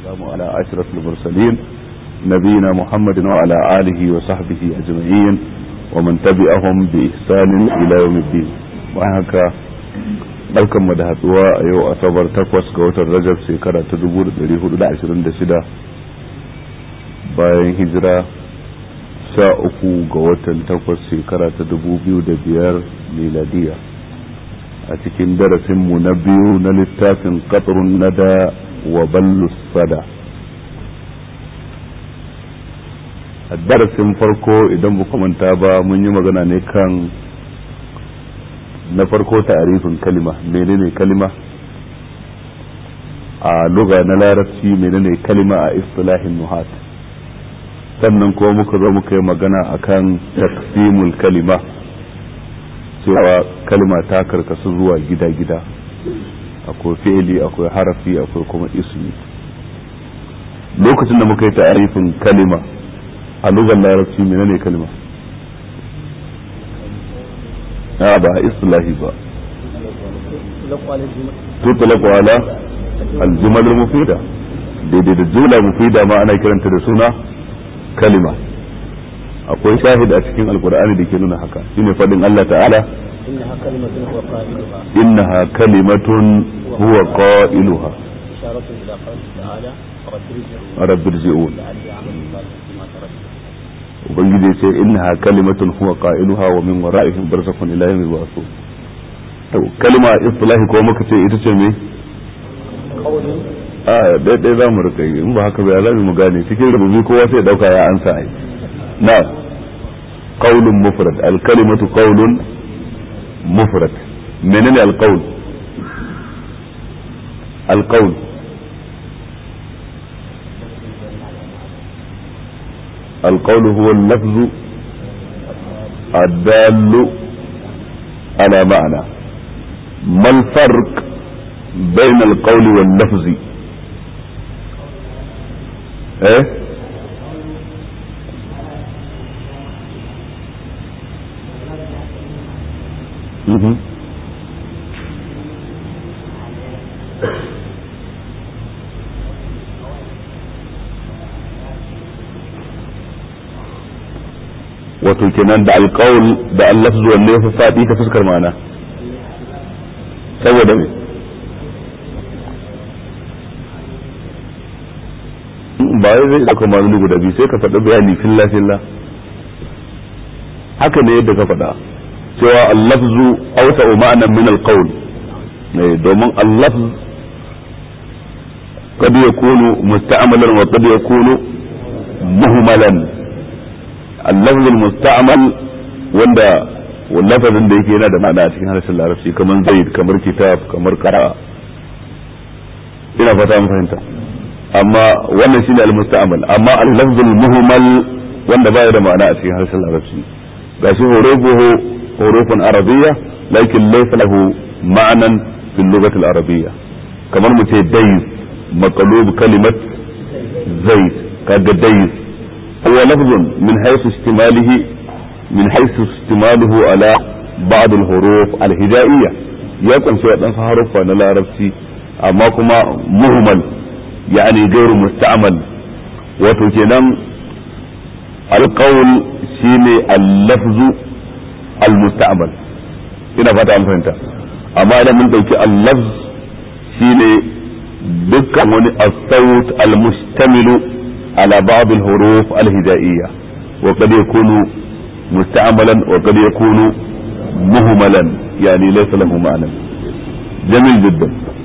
والسلام على أشرف المرسلين نبينا محمد وعلى آله وصحبه أجمعين ومن تبعهم بإحسان إلى يوم الدين وهكا barkan mu da hatsuwa a yau asabar takwas ga watan rajab shekara ta dubu da dari hudu da ashirin da shida bayan hijira sha uku ga watan takwas shekara ta dubu biyu da biyar miladiya a cikin darasinmu na biyu na littafin katsarun nada wa ballus sada a darasin farko idan ba manta ba mun yi magana ne kan na farko ta'arifin kalima menene kalima a luga na larabci menene kalima a istilahin nuhat sannan kuma muka zo muka yi magana akan taksimul kalima cewa kalima ta karkasu zuwa gida-gida akwai fi'ili akwai harafi akwai kuma ismi lokacin da muka yi ta'arifin kalima a lugar larabci menene kalima a ba islahi ba tutlaqu ala aljumal mufida daidai da jumla mufida ma ana kiranta da suna kalima akwai shahid a cikin alkur'ani da ke nuna haka shine fadin Allah ta'ala innaha kalimatun huwa qailuha rabbi rji'un ubangiji ya ce innaha kalimatun huwa qailuha wa min wara'ihim barzakhun ila yawmi yub'athun to kalma istilahi ko muka ce ita ce me a daidai za mu rika yi in ba haka ba za mu gane cikin rububi kowa sai dauka ya ansa ai na qaulun mufrad al kalimatu qaulun mufrad menene al qaul al qaul القول هو اللفظ الدال على معنى ما الفرق بين القول واللفظ ايه مهم. wato kenan da alƙawul da allafzu wanne ya fi faɗi ta fuskar ma'ana saboda me ba wai zai ɗauka ma'anoni guda biyu sai ka faɗi bayani filla filla haka ne yadda ka faɗa cewa allafzu auta ma'anan min alqawl domin allafz قد يكون مستعملا وقد يكون مهملا اللفظ المستعمل wanda lafazin da yake yana da ma'ana a cikin harshen larabci kamar zaid kamar kitab kamar qara ina fata mun fahimta amma wannan shine al-musta'mal amma al-lafz al-muhmal wanda baya da ma'ana a cikin harshen larabci gashi hurufuhu hurufun arabiyya lakin laysa lahu ma'nan fil lughati al-arabiyya kamar mu ce dayz maqlub kalimat zaid kaga dayz هو لفظ من حيث اشتماله من حيث اشتماله على بعض الحروف الهجائية يكون شيء دان حروف na larabci amma kuma muhmal yani gairu musta'mal wato kenan alqawl shine al-lafzu al-musta'mal ina fata an fahimta amma idan mun dauki al-lafz shine dukkan wani as-sawt al-mustamilu على بعض الحروف الهجائية وقد يكون مستعملا وقد يكون مهملا يعني ليس له معنى جميل جدا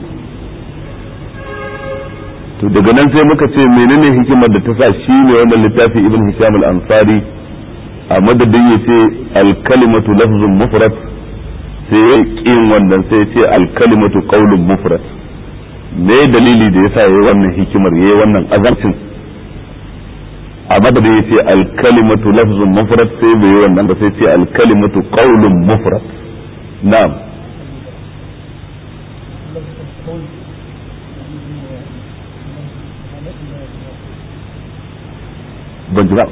to daga nan sai muka ce menene hikimar da ta sa shi ne wannan littafi ibn hisham al-ansari a madadin ya ce al-kalimatu lafzun mufrad sai ya kin wannan sai ya ce al-kalimatu qawlun mufrad me dalili da yasa yayi wannan hikimar yayi wannan azarcin a madadin ya ce alkalimatu lafzun mufrad sai bai yi wannan ba sai ce alkalimatu qaulun mufrad na'am ban ji ba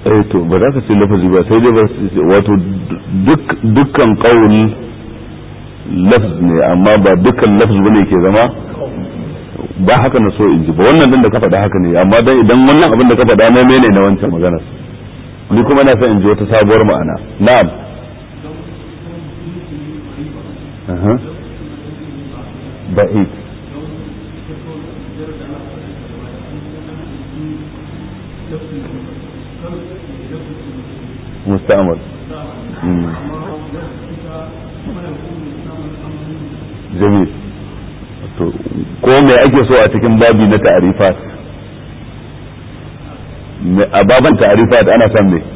eh to ba za ka ce lafazi ba sai dai ba wato duk dukkan qaul lafz ne amma ba dukkan lafz bane ke zama ba haka na so in ji ba wannan din da ka faɗa haka ne amma dan idan wannan abin da ka faɗa na mene na wancan maganar ni kuma na son in ji wata sabuwar ma'ana na'am aha ba'id مستعمل جميل ko me ake so a cikin babi na ta'arifat a baban ta'arifat ana son me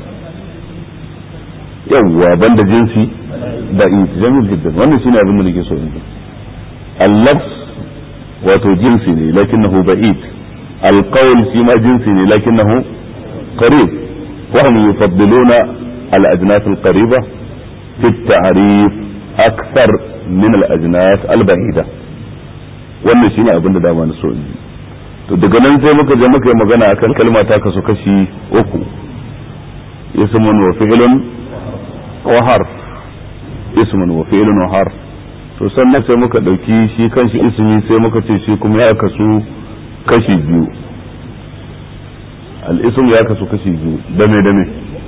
yawwa banda jinsi da jamil jiddan wannan shine abin da nake so in al-lafz wato jinsi ne lakinnahu ba'id al-qawl shi ma jinsi ne lakinnahu qarib وهم يفضلون الأجناس القريبة في التعريف أكثر من الأجناس البعيدة wannan shine abin da dama na so in to daga nan sai muka je muka yi magana akan kalma ta kasu kashi uku ismun wa fi'lun wa harf ismun wa fi'lun wa harf to sannan sai muka dauki shi kanshi ismi sai muka ce shi kuma ya kasu kashi biyu الاسم يا كسو كشي جو دمي دمي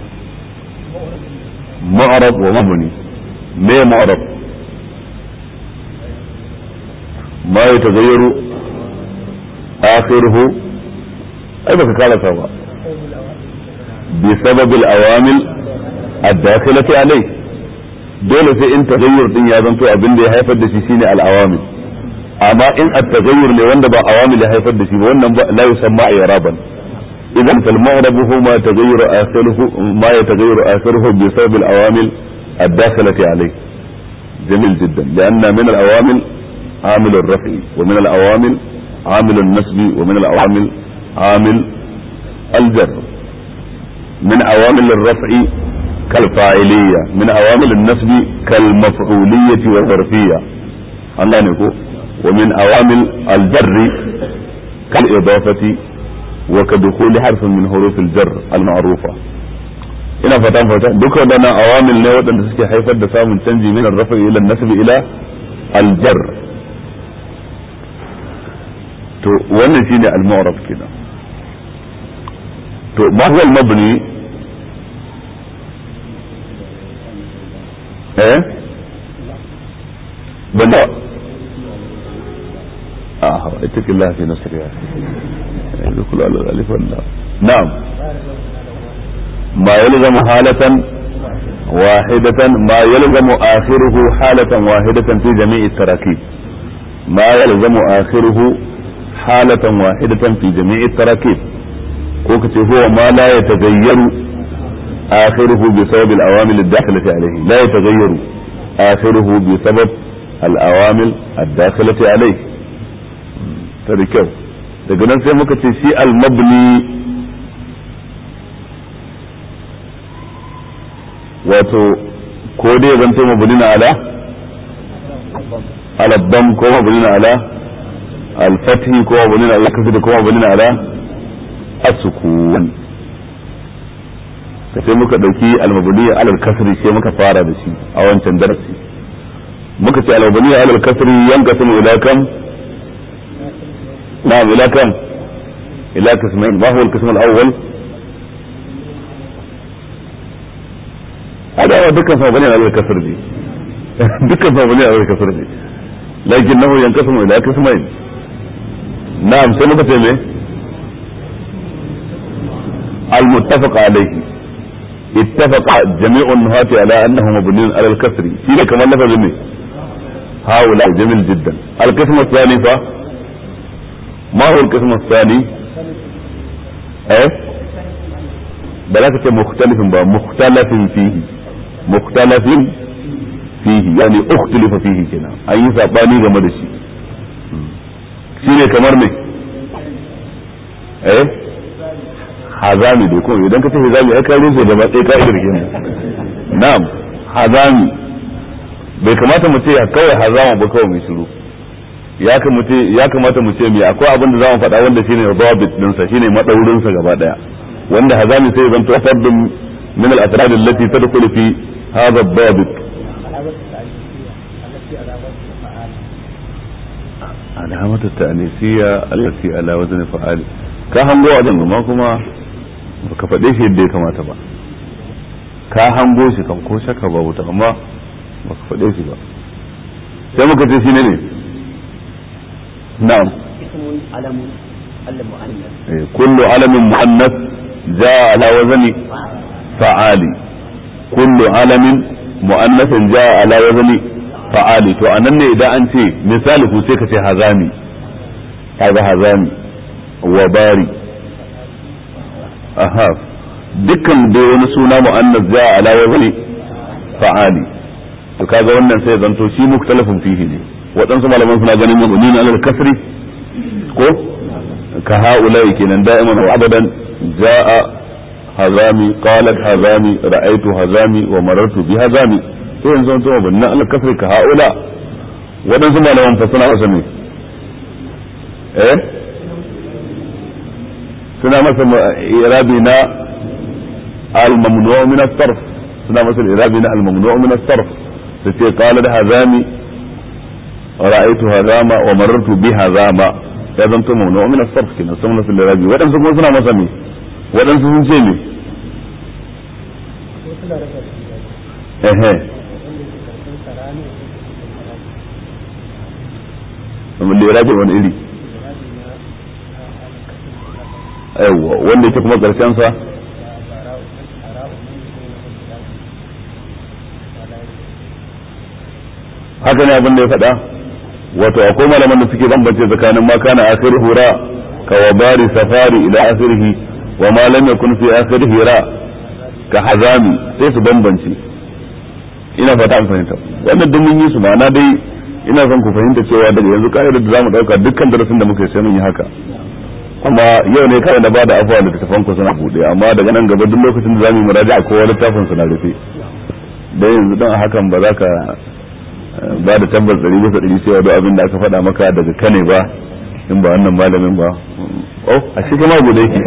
معرب ومبني ما معرب ما يتغير آخره أي بك قال سوا بسبب الأوامل الداخلة عليه dole sai in tagayyur din ya zanto abin da ya haifar da shi shine al-awamil amma in at-tagayyur ne wanda ba awamil ya haifar da shi ba wannan la yusamma i'raban إذا فالمغرب هو ما يتغير آخره ما يتغير آخره بسبب العوامل الداخلة عليه جميل جدا لأن من العوامل عامل الرفع ومن العوامل عامل النسب ومن العوامل عامل الجر من عوامل الرفع كالفاعلية من عوامل النسب كالمفعولية والظرفية الله نقول ومن عوامل الجر كالإضافة وكدخول حرف من حروف الجر المعروفة ina fatan fata duka waɗannan awamil ne waɗanda suke haifar da samun canji min arrafa ila nasbi ila aljar to wannan shine al-mu'rab kenan to ma huwa al-mabni eh banda ah ittaqillaha fi nafsika ya يدخل على الألف واللام نعم ما يلزم حالة واحدة ما يلزم آخره حالة واحدة في جميع التراكيب ما يلزم آخره حالة واحدة في جميع التراكيب كوكتي هو ما لا يتغير آخره بسبب الأوامل الداخلة عليه لا يتغير آخره بسبب الأوامل الداخلة عليه تذكر daga nan sai muka ce shi al-mabni wato ko dai zanto mabni na ala al-dam ko mabni na ala al-fathi ko mabni na ala kasri ko mabni na ala as-sukun sai muka dauki al-mabni ala al-kasri sai muka fara da shi a wancan darasi muka ce al-mabni ala al-kasri yanqasimu ila kam نعم إلى كم إلى قسمين ما هو القسم الأول هذا هو دكا فبني على الكسر دي دكا فبني على الكسر دي لكنه ينقسم إلى قسمين نعم سنة تيمي المتفق عليه اتفق جميع النهاة على أنه مبني على الكسر فيه كمان لفظ هؤلاء جميل جدا القسم الثاني ف ما هو القسم الثاني ايه بلاك مختلف بقى مختلف فيه مختلف فيه يعني اختلف فيه كنا اي ساباني game da shi shine kamar me eh hazami dai ko idan ka ce hazami ai kai sai gaba ɗaya kai da kenan na'am hazami bai kamata mu ce kawai hazama ba kawai mai shiru ya kamata mu ce me akwai abin da za mu faɗa wanda shine dawabit dinsa shine madaurin sa gaba daya wanda hazami sai zan to fardun min al-atrad allati tadkhulu fi hadha ad-dabit علامة التأنيسية التي على وزن فعال ka hango wajen ma kuma baka faɗe shi yadda ya kamata ba ka hango shi kan ko shaka ba wuta amma baka faɗe shi ba sai muka ce shi ne ne na'am اسم علم المؤنث kullu alamin muannas jaa ala wazni fa'ali kullu alamin muannasin jaa ala wazni fa'ali to anan ne idan an ce misali ku sai ka ce hazami kaga hazami wa bari aha dukkan dai wani suna mu'annas ja ala wazni fa'ali to kaga wannan sai zanto shi muktalafin fihi ne waɗansu malaman suna ganin mabni na alal kasri ko ka haula kenan da'iman wa abadan ja'a hazami qalat hazami ra'aytu hazami wa marartu bi hazami sai yanzu to mabni na alal kasri ka haula waɗansu malaman fa suna wasa ne eh suna masa irabi na al-mamnu' min as-sarf suna masa irabi na al-mamnu' min as-sarf sai qala da hazami ra'aytu hazama wa marartu bi hazama ya zanto mamnu' min as-sarf kenan sun masa irabi wadansu kuma suna masa me wadansu sun ce me ehe irabi wani iri yawwa wanda yake kuma karshen sa haka ne abin da ya faɗa wato akwai malaman da suke bambance tsakanin ma kana akhir hura ka wabari safari ila akhirhi wa ma lam yakun fi akhirhi ra ka hazami sai su bambance ina fata an fahimta wannan duk mun yi su ma'ana dai ina son ku fahimta cewa daga yanzu ka'idar da zamu dauka dukkan darasin da muka yi sai mun yi haka amma yau ne kawai na bada afuwa da tafan ku suna bude amma daga nan gaba duk lokacin da zamu yi muraja kowa littafin suna rufe dan yanzu dan hakan ba za ka ba da tabbas ɗari bisa ɗari cewa duk abin da aka faɗa maka daga kane ba in ba wannan malamin ba oh a shi kuma guda yake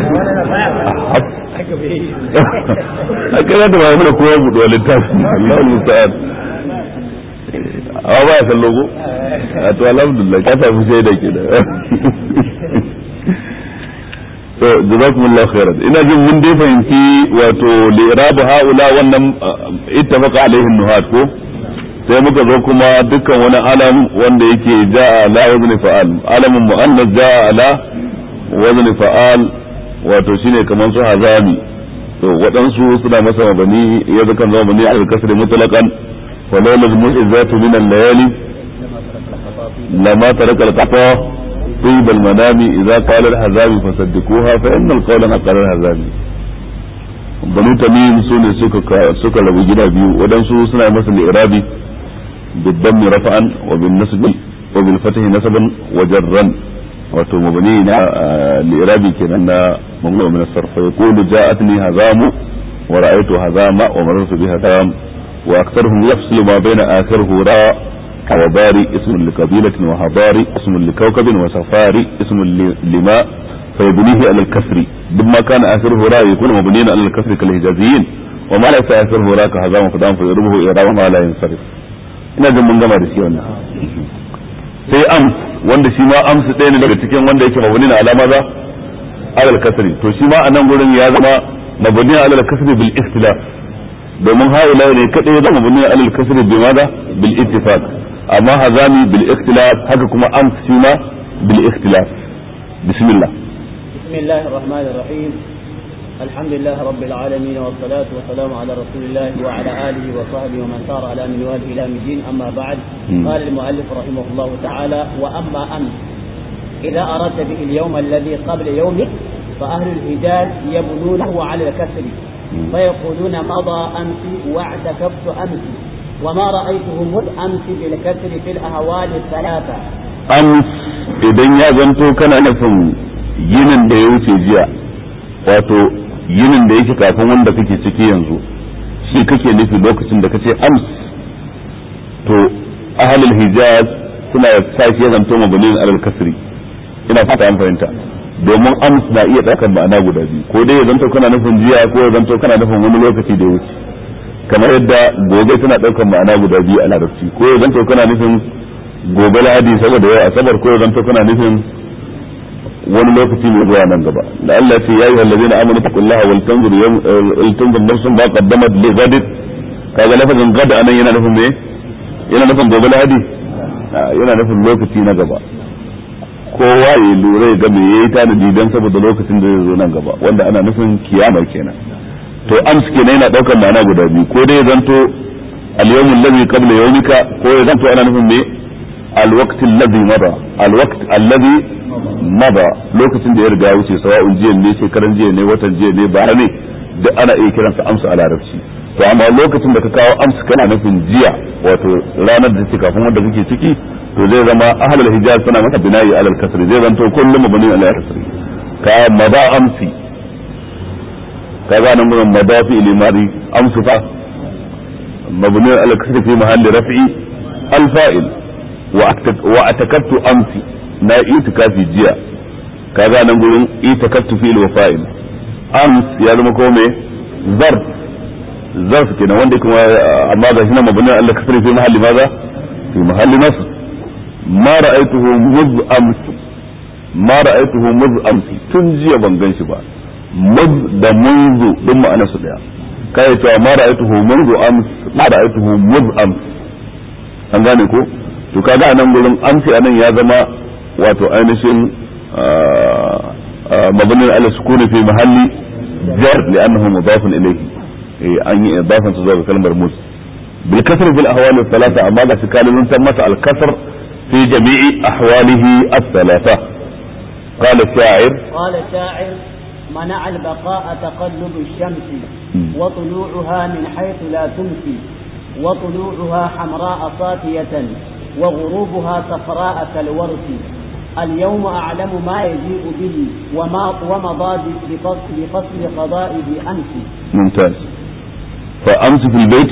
a kai da ba mana kowa buɗe littafin Allah musta'an amma ba ya san logo a to alhamdulillah ka samu shaida ke da to jazakumullahu khairan ina jin mun dai fahimci wato li irabu haula wannan ittafaqa alaihi nuhat ko sai muka zo kuma dukkan wani alam wanda yake ja'a ala wazni fa'al alamun mu'annas ja'a ala wazni fa'al wato shine kamar su hazami to waɗansu suna masa mabani ya zakan zama bani al kasri mutlaqan wa lawla al-mu'izzatu min al-layali lama taraka al-qata طيب المنام إذا قال الحزامي فصدقوها فإن القول قال الحزامي banu tamim su ne suka suka rabu gida biyu wadansu suna masa li'irabi بالضم رفعا وبالنصب وبالفتح نسبا وجرا wato mabani na li'irabi kenan na mamnu min as-sarf yaqulu ja'atni hazamu wa ra'aytu hazama wa marartu bi hazam wa aktharuhum yafsilu ma bayna akhirihi ra wa bari ismun li qabilatin wa habari ismun li kawkabin wa safari ismun lima فيبنيه على الكسر بما كان آخره راء يكون مبنيا على الكسر كالهجازيين وما ليس آخره راء كهزام فدام فيضربه إعرابا ما لا ينصرف ina jin mun gama da shi wannan sai ams wanda shi ma ams ɗaya ne daga cikin wanda yake mabuni na alama za alal kasri to shi ma a nan gurin ya zama mabuni na alal kasri bil ikhtilaf domin haula ne kadai ya zama mabuni na alal kasri bi maza bil ittifaq amma hazami bil ikhtilaf haka kuma ams shi ma bil ikhtilaf bismillah بسم الله الرحمن الرحيم الحمد لله رب العالمين والصلاة والسلام على رسول الله وعلى آله وصحبه ومن سار على منواله إلى الدين أما بعد قال المؤلف رحمه الله تعالى وأما أمس إذا أردت به اليوم الذي قبل يومك فأهل الحجاز يبنونه على الكسر فيقولون مضى أمس واعتكفت أمس وما رأيته مذ أمس بالكسر في الأهوال الثلاثة أمس إذن يا زنتو كان نفهم yinin da ya wuce jiya wato yinin da yake kafin wanda kake ciki yanzu shi kake nufi lokacin da kace ams to ahlul hijaz suna sashi ya zanto mabnin alal kasri ina fata an fahimta domin ams na iya ɗaukar ma'ana guda biyu ko dai ya zanto kana nufin jiya ko ya zanto kana nufin wani lokaci da ya wuce kamar yadda gobe tana ɗaukar ma'ana guda biyu a larabci ko ya zanto kana nufin gobe lahadi saboda yau asabar ko ya zanto kana nufin wani lokaci mai zuwa nan gaba da Allah ya ce ya ayyuhal ladina amanu taqullaha wal tanzur yawm wal tanzur nafsun ma qaddamat li ghad kaga lafazin gad anan yana nufin me yana nufin gobe lahadi yana nufin lokaci na gaba kowa ya lura ya ga me yayi tanadi dan saboda lokacin da zai zo nan gaba wanda ana nufin kiyama kenan to ams kenan yana daukar ma'ana guda biyu ko dai zanto al-yawm alladhi qabla yawmika ko ya zanto ana nufin me al-waqt alladhi mada al-waqt alladhi mada lokacin da ya riga wuce sawa'un jiya ne shekaran jiya ne watan jiya ne bara ne duk ana iya kiransa amsa a larabci to amma lokacin da ka kawo amsa kana nufin jiya wato ranar da take kafin wanda kake ciki to zai zama ahlul hijaz suna masa binayi alal kasri zai zanto kullum mabni alal kasri ka mada amsi ka ga nan gurin mada fi limari amsu fa mabni alal kasri fi mahalli raf'i al fa'il wa atakattu amsi na itikafi jiya ka ga nan gurin itakattu fi wa fa'il ams ya zama ko me zarf zarf kenan wanda kuma amma ga shi na mabni alal kasri fi mahalli maza fi mahalli nasr ما رأيته مذ أمس ما رأيته مذ أمس تنجي ban gan shi ba muz da munzu duk ma'ana su daya kai cewa ma ra'aytuhu munzu ams ma ra'aytuhu muz ams an gane ko to kaga anan gurin amsi anan ya zama wato ainihin mabni ala sukuni fi mahalli jar li'annahu mudafun ilayhi an yi idafan su zuwa kalmar muz bil kasr fil ahwal thalatha amma ga shi kalilun san masa al kasr في جميع أحواله الثلاثة قال الشاعر قال الشاعر منع البقاء تقلب الشمس وطلوعها من حيث لا تمسي وطلوعها حمراء صافية وغروبها صفراء كالورث اليوم أعلم ما يجيء به وما ومضى بفصل, بفصل قضائه أمس ممتاز فأمس في البيت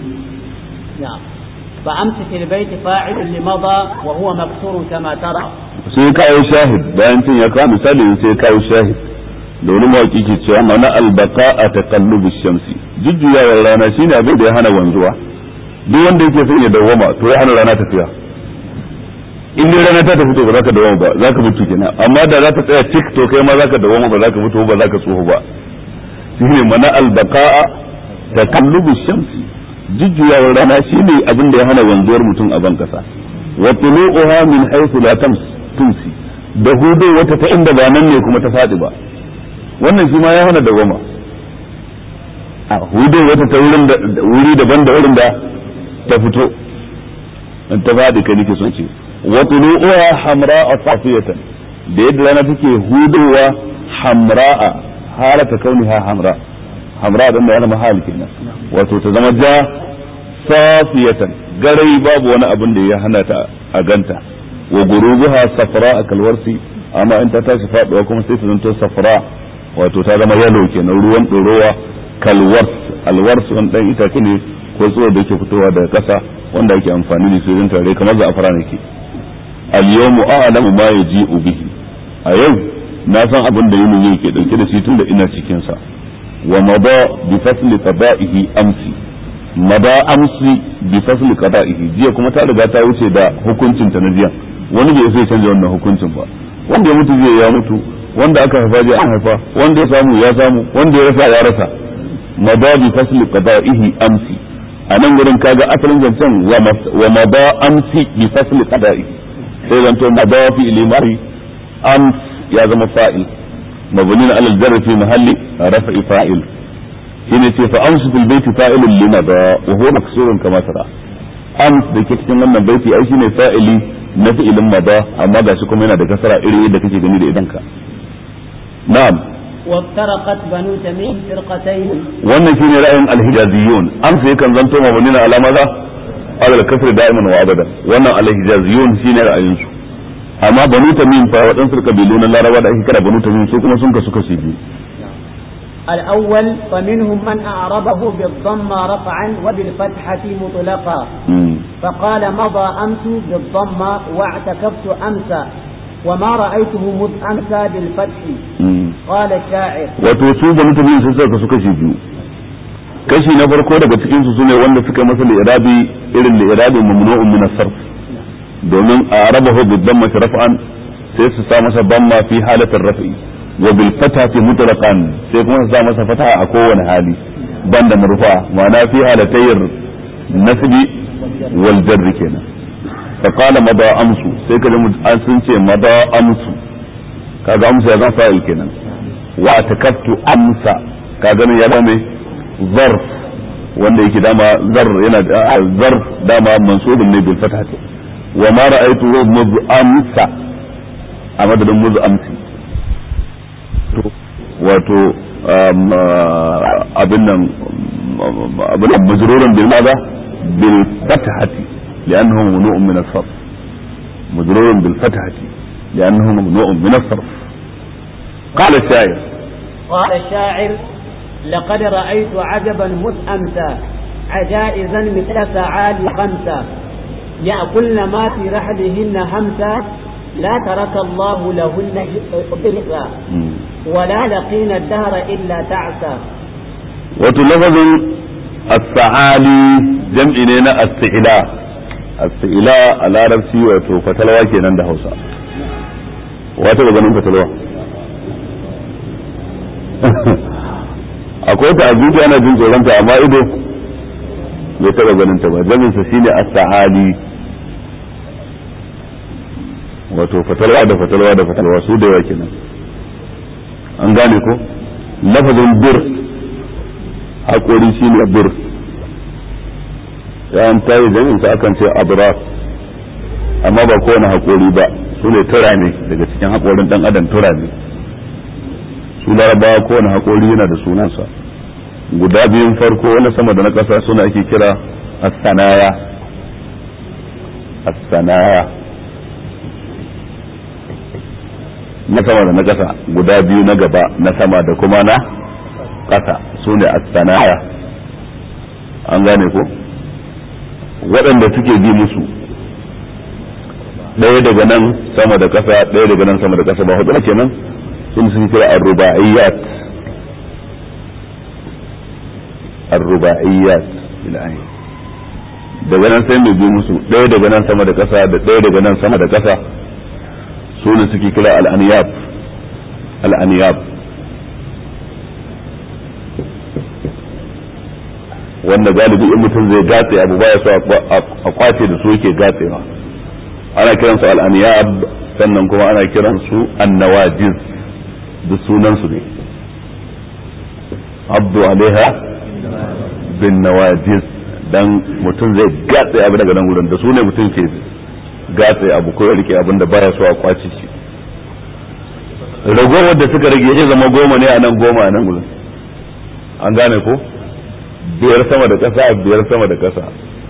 نعم فأمس في البيت فاعل لمضى وهو مكسور كما ترى sai kawo shahid bayan tun ya kawo misali sai kawo shahid da wani mawaki ke cewa mana albaka a taqallubu shamsi jujjuyawar rana shine abin da ya hana wanzuwa duk wanda yake son ya dawwama to ya hana rana tafiya in dai rana ta tafi to ba za ka dawwama ba za ka mutu kenan amma da za ta tsaya tik to kai ma za ka dawwama ba za ka mutu ba za ka tsoho ba shine mana albaka taqallubu shamsi jujjuyawar rana shine abin da ya hana wanzuwar mutum a ban kasa wa tulu'uha min haythu la tumsi da hudu wata ta inda ba nan ne kuma ta fadi ba wannan shi ma ya hana dawama a hudu wata ta wurin da wuri daban da wurin da ta fito in ta fadi kai nake son ce wa tulu'uha hamra'a safiyatan da yadda rana take hudowa hamra'a halata kauniha hamra hamra da ya zama hali kenan wato ta zama ja safiyatan garai babu wani abin da ya hana ta a ganta wa gurubuha safra a kalwarsi amma in ta tashi faduwa kuma sai ta zanto safra wato ta zama yalo kenan ruwan ɗorowa kalwars alwars wani dan itace ne ko tsohon da yake fitowa daga ƙasa wanda ake amfani da su yin tare kamar za'afara ne ke al-yawmu a'lamu ma yaji'u bihi a yau na san abin da yini yake dauke da shi tun da ina cikin sa wa mada bi fasli qada'ihi amsi mada amsi bi fasli qada'ihi jiya kuma ta riga ta wuce da hukuncin ta na jiya wani bai sai canja wannan hukuncin ba wanda ya mutu jiya ya mutu wanda aka haifa jiya an haifa wanda ya samu ya samu wanda ya rasa ya rasa mada bi fasli qada'ihi amsi a nan gurin kaga asalin zancen wa mada amsi bi fasli qada'ihi sai zanto mada fi ilimari ams ya zama fa'il mabni ala al-jarr fi mahalli raf'i fa'il shine ce fa amsu fil baiti fa'ilun lima da wa huwa maksurun kama tara ams da ke cikin wannan baiti ai shine fa'ili na fi'ilin mada amma gashi kuma yana da kasara iri yadda kake gani da idanka na'am وافترقت بنو تميم فرقتين wannan shine ra'ayin al-hijaziyun amsa yakan zanto mabni ala maza ala al-kasr da'iman wa abada wannan al-hijaziyun shine ra'ayin su amma banu tamim fa waɗansu kabilu na laraba da ake kira banu tamim su kuma sun kasu kashi biyu الأول فمنهم من أعربه بالضمة رفعا وبالفتحة مطلقا فقال مضى أمس بالضمة واعتكفت أمس وما رأيته مذ أمسى بالفتح قال الشاعر wato su da mutane sun saka su kashi biyu kashi na farko daga cikin su sune wanda suka masa li'irabi irin li'irabi mamnu'un min as-sarf domin a arabahu bid-damma raf'an sai su sa masa damma fi halatir raf'i wa bil fatati mutlaqan sai kuma su sa masa fata a kowane hali banda marfa ma'ana fi halatayir nasbi wal jarri kenan fa qala mada amsu sai kaje an sun ce mada amsu kaga amsu ya zan fa'il kenan wa takattu amsa kaga ne ya zama zarf wanda yake dama zar yana zarf dama mansubun ne bil fatati wa ma ra'aytu muz amsa a madadin muz amsi wato abin nan abin nan majrurun bil madha bil fathati li'annahu mamnu'un min as-sarf majrurun bil fathati li'annahu mamnu'un min as-sarf qala ash-sha'ir قال الشاعر لقد رأيت عجبا مذ أمسى عجائزا مثل سعال خمسة يأكلن ما في رحلهن همسا لا ترك الله لهن إرثا ولا لقين الدهر إلا تعسى وتلفظ السعالي جمع لنا السعلاء السعلاء على ربسي wato fatalwa kenan da Hausa wata ga ganin fatalwa akwai ta azuci ana jin tsoron ta amma ido bai taba ganin ta ba jamin sa shine as-sa'ali wato fatalwa da fatalwa da fatalwa su da yawa kenan an gane ko lafazin bir haƙori shi ne bir yawan tayi jami'in sa akan ce abras amma ba kowane haƙori ba su ne tura ne daga cikin haƙorin ɗan adam tura ne su larabawa kowane haƙori yana da sunansa guda biyun farko wani sama da na ƙasa suna ake kira as-sanaya as-sanaya na sama da na ƙasa guda biyu na gaba na sama da kuma na ƙasa su ne as-sanaya an gane ko waɗanda suke bi musu ɗaya daga nan sama da ƙasa ɗaya daga nan sama da ƙasa ba hudu kenan sun suke kira ar-ruba'iyyat ar-ruba'iyyat ilahi daga nan sai mai bi musu ɗaya daga nan sama da ƙasa da ɗaya daga nan sama da ƙasa su ne suke kira al'aniyab al'aniyab wanda galibi in mutum zai gatse abu baya so a kwace da su yake gatsewa ana kiransu al'aniyab sannan kuma ana kiransu annawajiz duk sunansu ne abdu alaiha bin nawajiz dan mutum zai gatse abu daga nan wurin da su ne mutum ke gatse abu ko ya rike abin da baya so a kwace shi ragowar da suka rage zai zama goma ne a nan goma a nan gudun an gane ko biyar sama da ƙasa biyar sama da ƙasa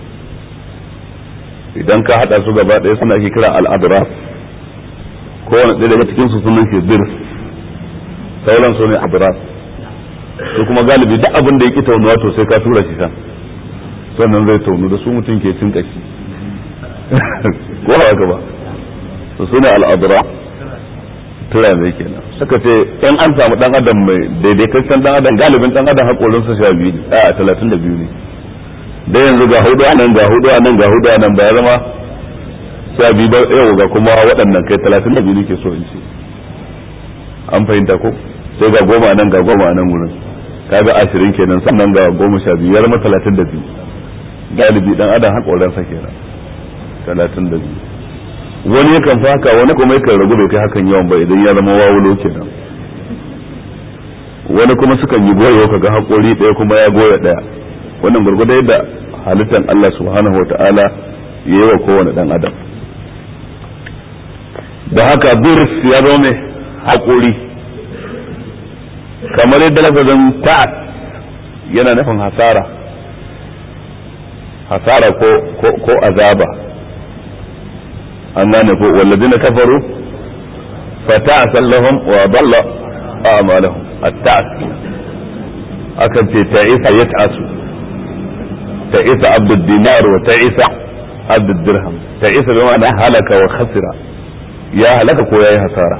idan ka haɗa su gaba ɗaya suna ake kira al'adras kowane ɗaya daga cikin su sunan shi bir sauran su ne adras su kuma galibi duk abin da ya ki taunuwa to sai ka tura shi can sannan zai taunu da su mutum ke cin kashi ko haka ba su sune al'adra tura ne kenan suka ce in an samu dan adam mai daidaitaccen dan adam galibin dan adam hakorin sa sha biyu ne a talatin da biyu ne da yanzu ga hudu anan ga hudu anan ga hudu anan ba ya zama sha biyu ba yau ga kuma waɗannan kai talatin da biyu ne ke so in ce an fahimta ko sai ga goma nan ga goma nan wurin kaga ashirin kenan sannan ga goma sha biyu ya zama talatin da biyu galibi dan adam hakorin sa kenan talatin da biyu wani yakan fi haka wani kuma yakan ragu bai kai hakan yawan ba idan ya zama wawulo kenan wani kuma sukan yi goyo kaga hakori ɗaya kuma ya goya ɗaya wannan gurgurda yadda halittar Allah subhanahu wata'ala ya yi wa kowane ɗan adam da haka birs ya zo mai hakori kamar yadda lafazin ta'at yana nufin hasara hasara ko ko azaba an gane ko wallazina kafaru fata'sal lahum wa dalla a'malahum at-ta's akan ce ta'isa yat'asu ta'isa abdud dinar wa ta'isa abdud dirham ta'isa bi ma'ana halaka wa khasira ya halaka ko ya yi hasara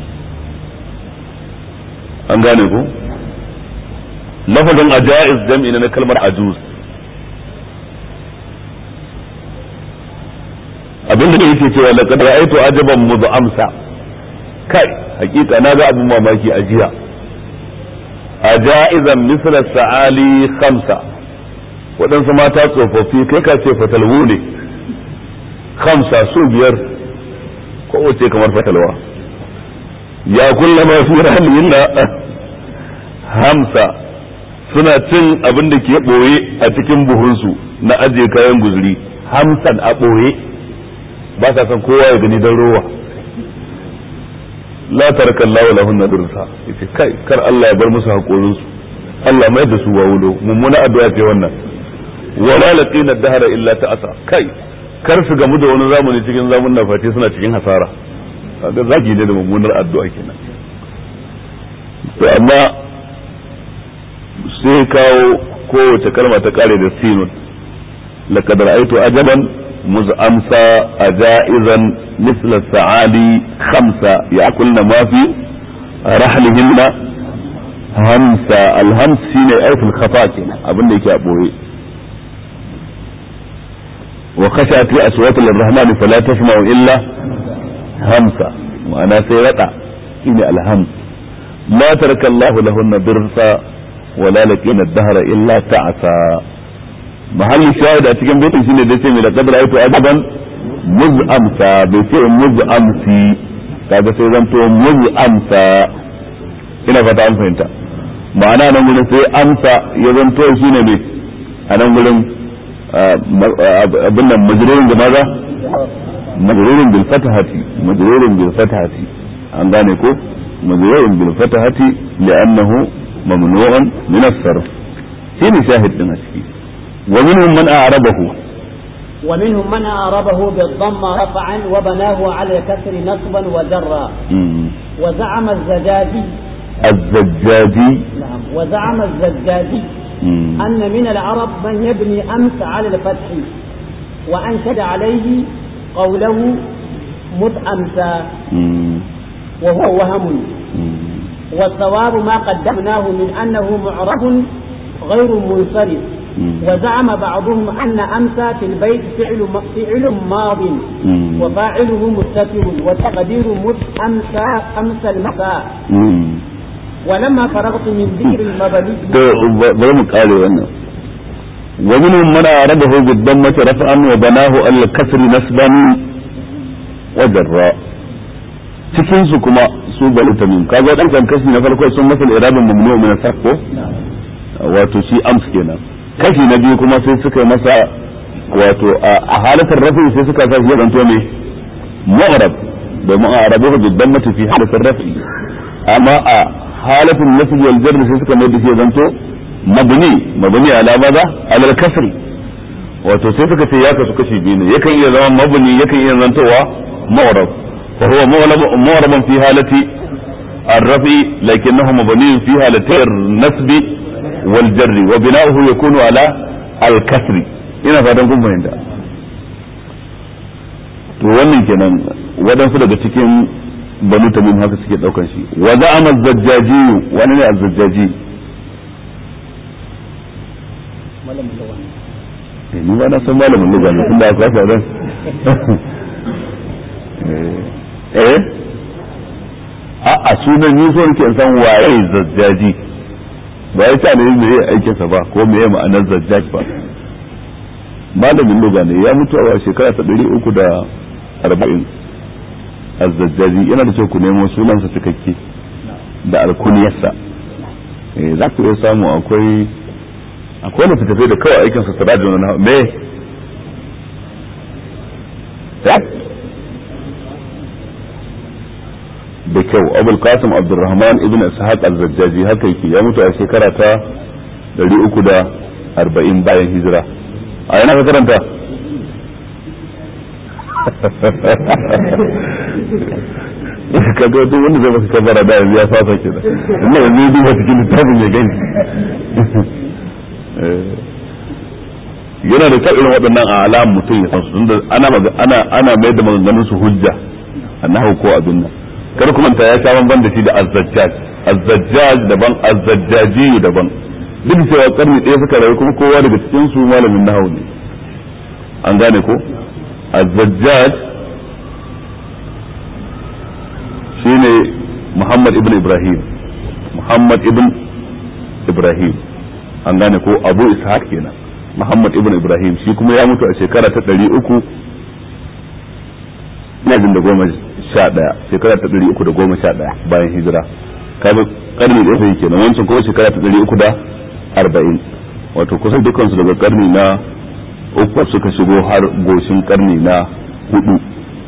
an gane ku lafazin ajaiz jam'i na kalmar ajuz abinda da yake cewa laqad ra'aytu ajaban mud'amsa kai hakika na ga abin mamaki a jiya ajaizan misla sa'ali khamsa waɗansu mata tsofaffi kai ka ce fatalwu ne khamsa su biyar kowace kamar fatalwa ya kulla ma fi rahlihin hamsa suna cin abin da ke ɓoye a cikin buhunsu na ajiye kayan guzuri hamsan a ɓoye ba sa son kowa ya gani don rowa la taraka Allah lahunna dirsa yace kai kar Allah ya bar musu hakorin su Allah mai da su wawulo mummuna addu'a ce wannan wala laqina dahara illa ta'asa kai kar su gamu da wani zamani cikin zamun na fati suna cikin hasara kaga zaki ne da mummunar addu'a kenan to amma sai kawo kowace kalma ta kare da sinun laqad ra'aytu ajaban مزأمسة أجائزا مثل السعالي خمسة يأكلن ما في رحلهن همسة الهمس شيء أي في الخفاء كنا أبن لك أبوي وخشعت أصوات للرحمن فلا تسمع إلا همسة وأنا سيرتا إني الهمس ما ترك الله لهن ضرسا ولا لكن الدهر إلا تعسى mahallin shahid a cikin baitin shine da ce mai da kadar aito ajaban muz'amsa bai ce muz'amsi kaga sai zanto muz'amsa ina fata an fahimta ma'ana nan gurin sai amsa ya zanto shine ne a nan gurin abin nan majrurin da maza majrurin bil fatahati majrurin bil fatahati an gane ko majrurin bil fatahati li'annahu mamnu'un min as-sarf shine shahid din a ciki ومنهم من أعربه ومنهم من أعربه بالضم رفعا وبناه على الكسر نصبا وجرا وزعم الزجاجي الزجاجي نعم وزعم الزجاجي مم. أن من العرب من يبني أمس على الفتح وأنشد عليه قوله مت أمسى مم. وهو وهم مم. والصواب ما قدمناه من أنه معرب غير منصرف مم. وزعم بعضهم أن أمسى في البيت فعل فعل ماض مم. وفاعله مستتر وتقدير مت أمسى أمسى المساء مم. ولما فرغت من ذكر المبني to ba- bari mu kare wannan wa minhum man aradahu bid-dammati raf'an wa banahu al-kasri nasban wa jarra cikin su kuma su bal tamim kaga dan kan kashi na farko sun masa irabin mamnu min as-saqo wato shi ams kenan kashi na biyu kuma sai suka yi masa wato a a halatar rafi sai suka sa shi ya zanto ne mu'rab domin a arabu bid-dammati fi halatar rafi amma a halatin nasb wal jarr sai suka mai da shi zanto mabni mabni ala maza ala al-kasr wato sai suka ce ya kasu kashi biyu ne yakan iya zama mabni yakan iya zantowa mu'rab fa huwa mu'rab fi halati الرفع لكنه مبني في حالتي النسب والجر وبناؤه يكون على الكسر ina fatan kun fahimta to wannan kenan waɗansu daga cikin banu tamim haka suke ɗaukan shi wa za'ama zajjaji wani ne azzajjaji eh ni ba na san malamin lugha ne tunda aka rasa dan eh a a sunan ni so nake in san waye zajjaji ba ya ta ne me yake aikin sa ba ko me yake ma'anar zajjaj ba malamin lugha ne ya mutu a shekara ta 340 azzajjaji yana da kyau ku nemo sunansa cikakke da alkuniyarsa eh za ku iya samu akwai akwai littattafai da kawai aikin sa sirajin na me ya da kyau abul qasim abdurrahman ibn ishaq az-zajjaji haka yake ya mutu a shekara ta 340 bayan hijira a yana ka karanta kaga duk wanda zai maka kabara da yanzu ya fasa ke da ina yanzu ya duba cikin littafin ya gani yana da kyau irin waɗannan a alam mutum ya san su tunda ana maga- ana ana mai da maganganun su hujja annahu ko abin nan kar kuma ta ya sha bamban da shi da azzajjaj azzajjaj daban azzajjaji daban duk cewa karni ɗaya suka rayu kuma kowa daga cikin su malamin nahawu ne an gane ko azzajjaj shine Muhammad ibn Ibrahim Muhammad ibn Ibrahim an gane ko Abu Ishaq kenan Muhammad ibn Ibrahim shi kuma ya mutu a shekara ta ɗari uku ina jin da goma sha ɗaya shekara ta ɗari uku da goma sha ɗaya bayan hijira kaga karni ɗaya sai kenan wancan kuma shekara ta ɗari uku da arba'in wato kusan dukansu daga karni na uku suka shigo har goshin karni na hudu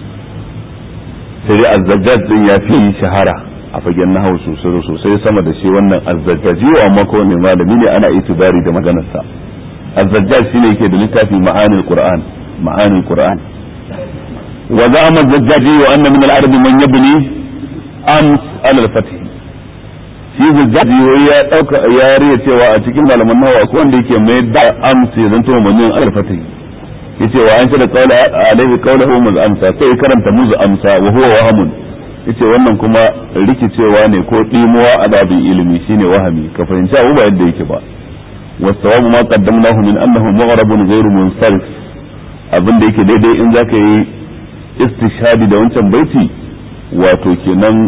sai dai azzajjaj din ya fi shahara a fagen nahawu sosai sosai sama da shi wannan azzajjaji amma ko ne malami ne ana itibari da maganarsa azzajjaj shine yake da littafi ma'anil qur'an ma'anil qur'an wa za'ama azzajjaji wa anna min al-arab man yabni ams ala al-fath shi zajjaji ya dauka ya riya cewa a cikin malaman nahawu akwai wanda yake mai da ams ya zanto mamnun ala al-fath yace wa an shada qawla alaihi qawluhu muz amsa sai karanta muz amsa wa huwa wahamun yace wannan kuma rikicewa ne ko dimuwa a babin ilimi shine wahami ka fahimci abu ba yadda yake ba wasawabu ma qaddamnahu min annahu maghrabun ghayru munsarif abin da yake daidai in zaka yi istishhadi da wancan baiti wato kenan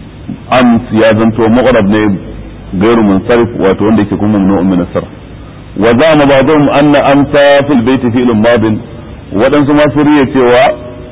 ams ya zanto maghrab ne ghayru munsarif wato wanda yake kuma mamnu'un min as-sarf وزعم بعضهم أن أمسى في البيت فعل ماض waɗansu ma sun riya cewa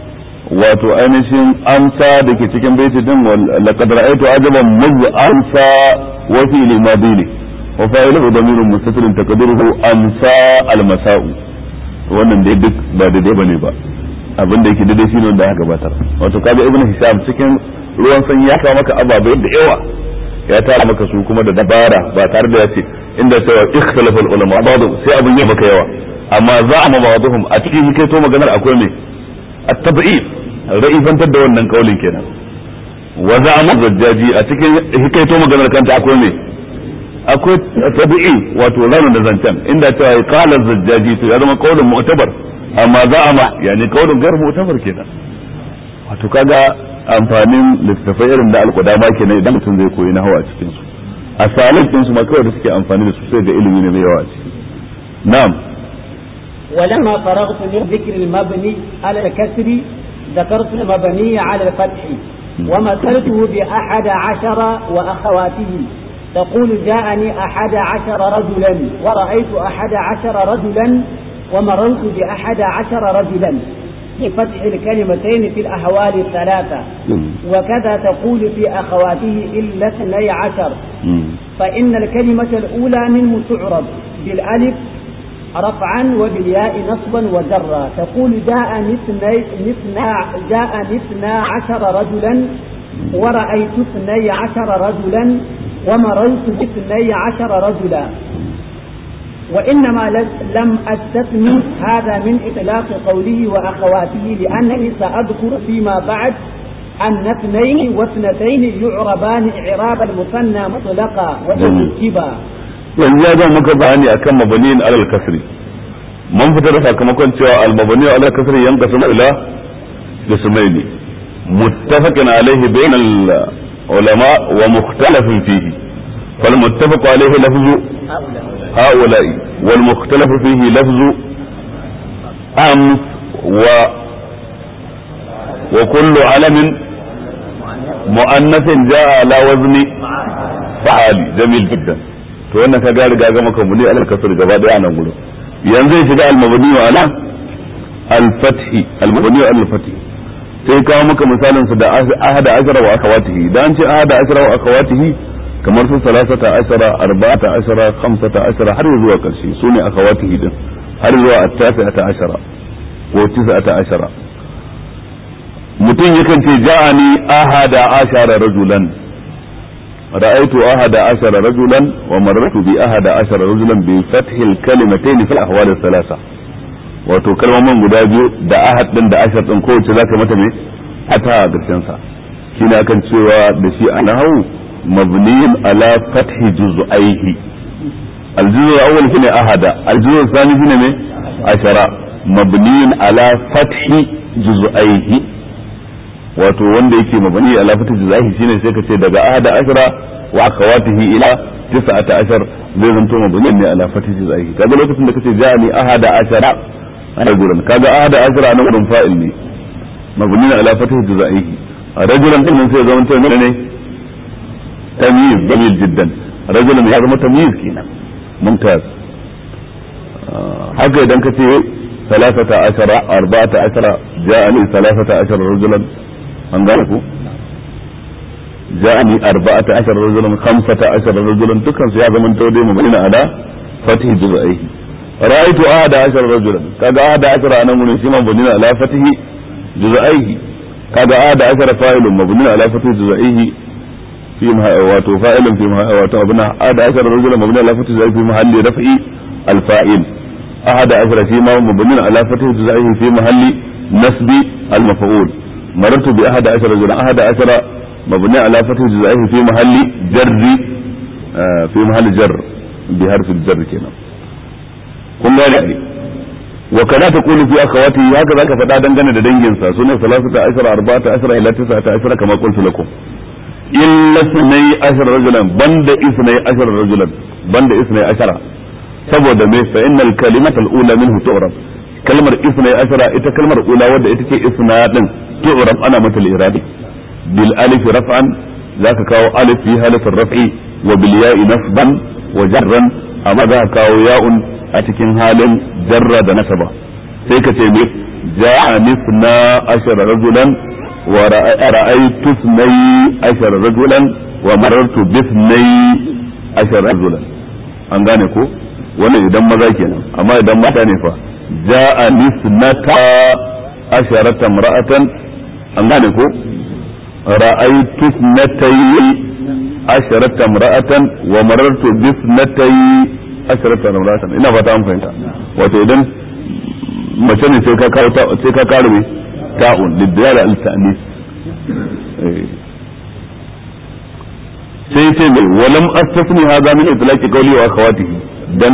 wato ainihin amsa da ke cikin baiti din laqad ra'aytu ajaban muz amsa wa fi limadi ne wa fa'ilu damirun mustatirun taqdiruhu amsa almasa'u wannan dai duk ba daidai bane ba abin da yake daidai shine wanda aka gabatar wato kaga ibnu hisab cikin ruwan sanyi ya kawo maka ababai da yawa ya tara maka su kuma da dabara ba tare da ya ce inda cewa ikhtalafa ulama ba'd sai abin ya maka yawa amma za'ama ba'dhum a cikin kai to maganar akwai me at-tab'id ra'ifantar da wannan kaulin kenan wa za'ama zajjaji a cikin hikaito maganar kanta akwai me akwai tabi'i wato ranar da zancen inda cewa qala zajjaji to ya zama kaulin mu'tabar amma za'ama yani kaulin gar mu'tabar kenan wato kaga amfanin littattafai irin da alƙudama kenan idan mutum zai koyi na hawa a cikin su a salin din su ma kawai da suke amfani da su sai ga ilimi ne mai yawa a ciki na'am ولما فرغت من ذكر المبني على الكسر ذكرت المبني على الفتح ومثلته بأحد عشر وأخواته تقول جاءني أحد عشر رجلا ورأيت أحد عشر رجلا ومررت بأحد عشر رجلا بفتح الكلمتين في الأهوال الثلاثة وكذا تقول في أخواته إلا اثني عشر فإن الكلمة الأولى منه تعرب بالألف رفعا وبالياء نصبا وجرا تقول جاء اثني جاء اثنا عشر رجلا ورأيت اثني عشر رجلا ومررت باثني عشر رجلا وإنما لم أستثني هذا من إطلاق قوله وأخواته لأنني سأذكر فيما بعد أن اثنين واثنتين يعربان إعراب المثنى مطلقا وتركيبا yanzu ya zama muka bayani akan mabaniyin alal kasri mun fitar da sakamakon cewa al mabani alal kasri yanka suna ila jismaini muttafaqin alaihi bain al ulama wa mukhtalafin fihi fal muttafaq alaihi lafzu هؤلاء والمختلف فيه لفظ أمس و وكل علم مؤنث جاء على وزن فعالي جميل جدا to wannan ka riga ga maka muni alal kasr gaba daya nan gurin yanzu ya shiga al-mabni wa ala al-fathi al-mabni wa al-fathi sai kawo maka misalin su da ahada ashara wa akhawatihi dan ce ahada ashara wa akhawatihi kamar su salasata ashara arba'ata ashara khamsata ashara har zuwa karshe su ne akhawatihi din har zuwa at-tasi'ata ashara ko tis'ata ashara mutum yakan ce ja'ani ahada ashara rajulan رأيت أحد عشر رجلا ومررت بأحد عشر رجلا بفتح الكلمتين في الأحوال الثلاثة wato kalmomin guda biyu da ahad din da ashar din kowace zaka mata me ata a ƙarshen sa shine akan cewa da shi a nahawu mabniyin ala fathi juz'aihi الجزء الأول شنو أحد الجزء الثاني شنو عشرة مبني على فتح جزئيه wato wanda yake mabani ala fata juzaihi shine sai ka ce daga ahada ashara wa akhawatihi ila tis'ata ashar zai zanto mabani ne ala fata juzaihi kaga lokacin da kace ja'ani ahada ashara rajulan kaga ahada ashara nan wurin fa'il ne mabani ala fata juzaihi rajulan din sai zama to ne tamyiz jamil jiddan rajulan ya zama tamyiz kenan mumtaz haka idan ka ce ثلاثة عشر أربعة عشر جاءني ثلاثة عشر رجلا an gane ku ja'ani arba'ata ashar rajulan khamsata ashar rajulan dukkan su ya zama to dai mabni ala fatih juzaihi ra'aytu ahada ashar rajulan kaga ahada ashar anan mun shi mabni ala fatih juzaihi kaga ahada ashar fa'ilun mabni ala fatih juzaihi fi wato fa'ilun fi wato abuna ahada ashar rajulan mabni ala fatih juzaihi fi mahalli raf'i al-fa'il ahada ashar fi ma mabni ala fatih juzaihi fi mahalli nasbi al-maf'ul مررت بأحد عشر رجلا أحد عشر مبني على فتح جزائه في محل جر آه في محل جر بحرف الجر كنا kun gane ne wa kana ta kulu fi akhawati haka zaka faɗa dangane da dangin sa sunan salasata ashara arba'ata ashara ila tis'ata ashara kama qultu lakum illa sunay ashara rajulan banda isnay ashara rajulan banda isnay ashara saboda me fa innal kalimata al-ula minhu tu'rab kalmar isnay ashara ita kalmar ula wadda ita ce isna din tu'rab ana mata al-irabi bil alif raf'an zaka kawo alif fi halatin raf'i wa bil ya'i nasban wa jarran amma zaka kawo ya'un a cikin halin jarra da nasaba sai ka ce me ja'a nisna ashara rajulan wa ra'aytu isnay ashara rajulan wa marartu bi isnay ashara rajulan an gane ko wannan idan maza kenan amma idan mata ne fa ja'a nisnata asharata imra'atan an gane ko ra'aytu isnatay asharata imra'atan wa marartu bi isnatay asharata imra'atan ina fata an fahimta wato idan mace ne sai ka kawo sai ka kawo me ta'un lidiyara al-ta'nis sai ce mai walam astasni hadha min itlaqi qawli wa akhawatihi dan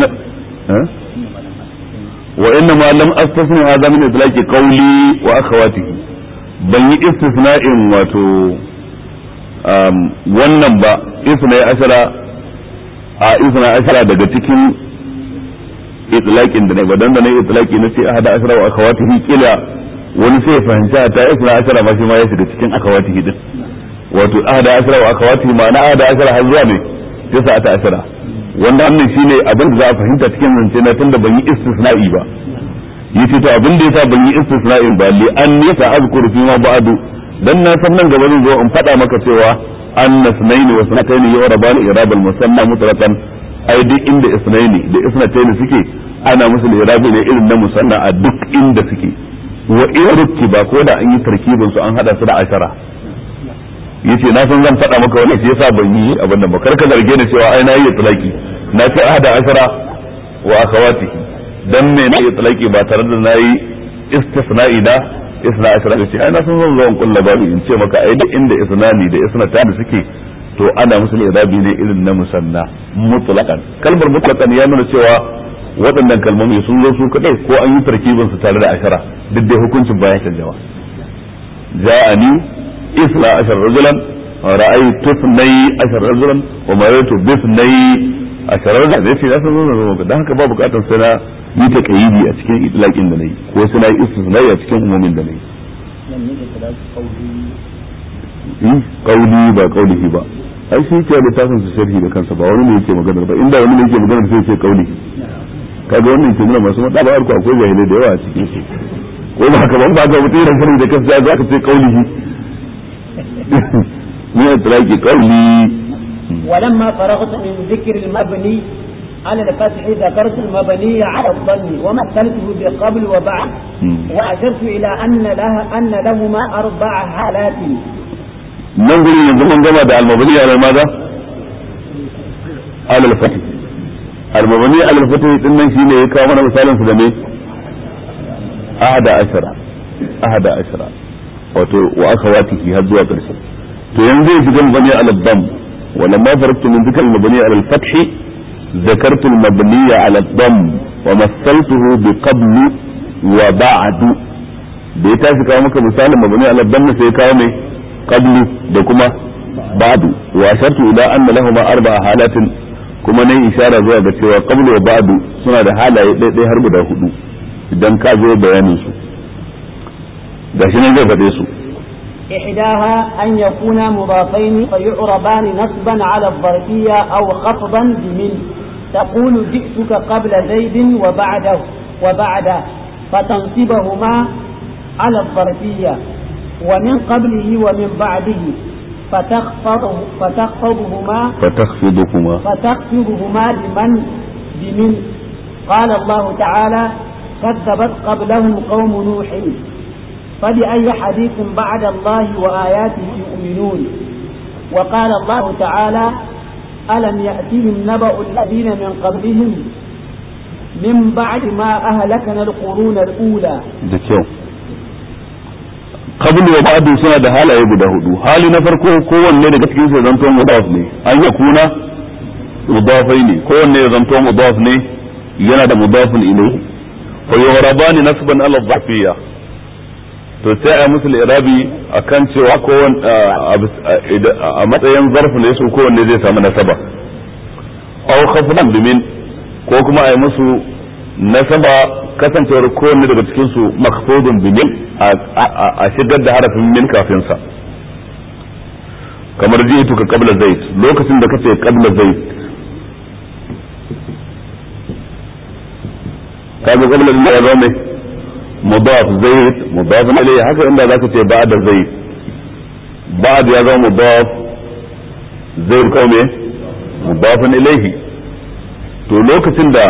wa inna ma lam astasni hadha min itlaqi qawli wa akhawatihi ban yi istisna'in wato wannan ba isna ashara a isna ashara daga cikin itlaqin da ne ba dan da ne itlaqi na ce ahada ashara wa akhawatihi kila wani sai ya fahimci ta isna ashara ma shi ma ya shiga cikin akhawatihi din wato ahada ashara wa akhawatihi ma'ana ahada ashara har zuwa ne tisa ta ashara wanda wannan shine abin da za a fahimta cikin zance na tunda ban yi istisna'i ba yace to abin da yasa ban yi istisna'in ba li an yasa azkuru fi ma ba'du dan na san nan gaba zan zo in faɗa maka cewa anna sunaini wa sunataini yu'rabani irabal musanna mutlaqan ai duk inda isnaini da isnataini suke ana musu irabi ne irin na musanna a duk inda suke wa in ba ko da an yi tarkibin su an hada su da ashara yace na san zan faɗa maka wannan shi yasa ban yi abin nan ba kar ka zarge ni cewa ai na yi itlaqi na ce ahada ashara wa akhawatihi dan me na itlaqi ba tare da nayi istisna'i da isna ashara ce ai na san zan zo in kulla babu in ce maka ai da inda isnani da isna ta da suke to ana musu irabi ne irin na musanna mutlaqan kalmar mutlaqan ya nuna cewa waɗannan kalmomi sun zo su kadai ko an yi tarkibin su tare da ashara duk dai hukuncin baya canjawa ja'ani isna ashar rajulan ra'aytu ithnay ashar rajulan wa maraytu bi ithnay ashar rajulan zai ce san zo dan haka ba bukatar sai na yi ta kayyidi a cikin itlaqin da nayi ko sai na yi istisnai a cikin umumin da nayi kauli ba kaulihi ba ai shi ke littafin su sharhi da kansa ba wani ne yake magana ba inda wani ne yake magana sai ce kauli kaga wannan ke nuna masu mada ba akwai jahilai da yawa a cikin su ko ba haka ba ba ga mutum yana sharhi da kansa za ka ce kaulihi ne itlaqi kauli ولما فرغت من ذكر المبني على الفتح ذكرت المبني على الظن ومثلته بقبل وبعد وأشرت إلى أن لها أن لهما أربع حالات nan gurin yanzu mun gama da almabani ala maza alal fatih almabani alal fatih din nan shine ya kawo mana misalin su da me ahada ashara ahada ashara wato wa akhawatihi har zuwa karshe to yanzu ya shiga mabani alal dam ولما فرقت من ذكر المبني على الفتح ذكرت المبني على الضم ومثلته بقبل وبعد da ya tashi kawo maka misalin mabani ala damma sai kawo mai qablu da kuma ba'du wa ashartu ila anna lahum arba'a halatin kuma nayi ishara zuwa ga cewa qablu wa ba'du suna da halaye ɗaiɗai har guda hudu idan ka zo bayanin su gashi nan zai faɗe su إحداها أن يكونا مضافين فيعربان نصبا على الظرفية أو خفضا بمن تقول جئتك قبل زيد وبعده وبعده فتنصبهما على الظرفية ومن قبله ومن بعده فتخفضه فتخفضهما فتخفضهما فتخفضهما لمن بمن قال الله تعالى كذبت قبلهم قوم نوح فبأي حديث بعد الله وآياته يؤمنون وقال الله تعالى ألم يأتهم نبأ الذين من قبلهم من بعد ما أهلكنا القرون الأولى da kyau qablu wa ba'du suna da halaye guda hudu hali na farko kowanne daga cikin su zanto mudaf ne an ya kuna mudafai ne kowanne ya zanto mudaf ne yana da mudafin ilayhi fa yurabani nasban ala dhafiyya to sai a musu irabi akan cewa kowanne a matsayin zarfu ne su kowanne zai samu nasaba aw khafdan bimin ko kuma a yi musu nasaba kasancewar kowanne daga cikin su makhfudun bimin a shigar da harafin min kafin sa kamar ji'tu ka qabla zaid lokacin da kace qabla zaid kaga qabla din ya zama mai mudaf zaid mudaf ilayhi haka inda zaka ce ba'da zaid ba'da ya zama mudaf zaid kawai me mudaf ilayhi to lokacin da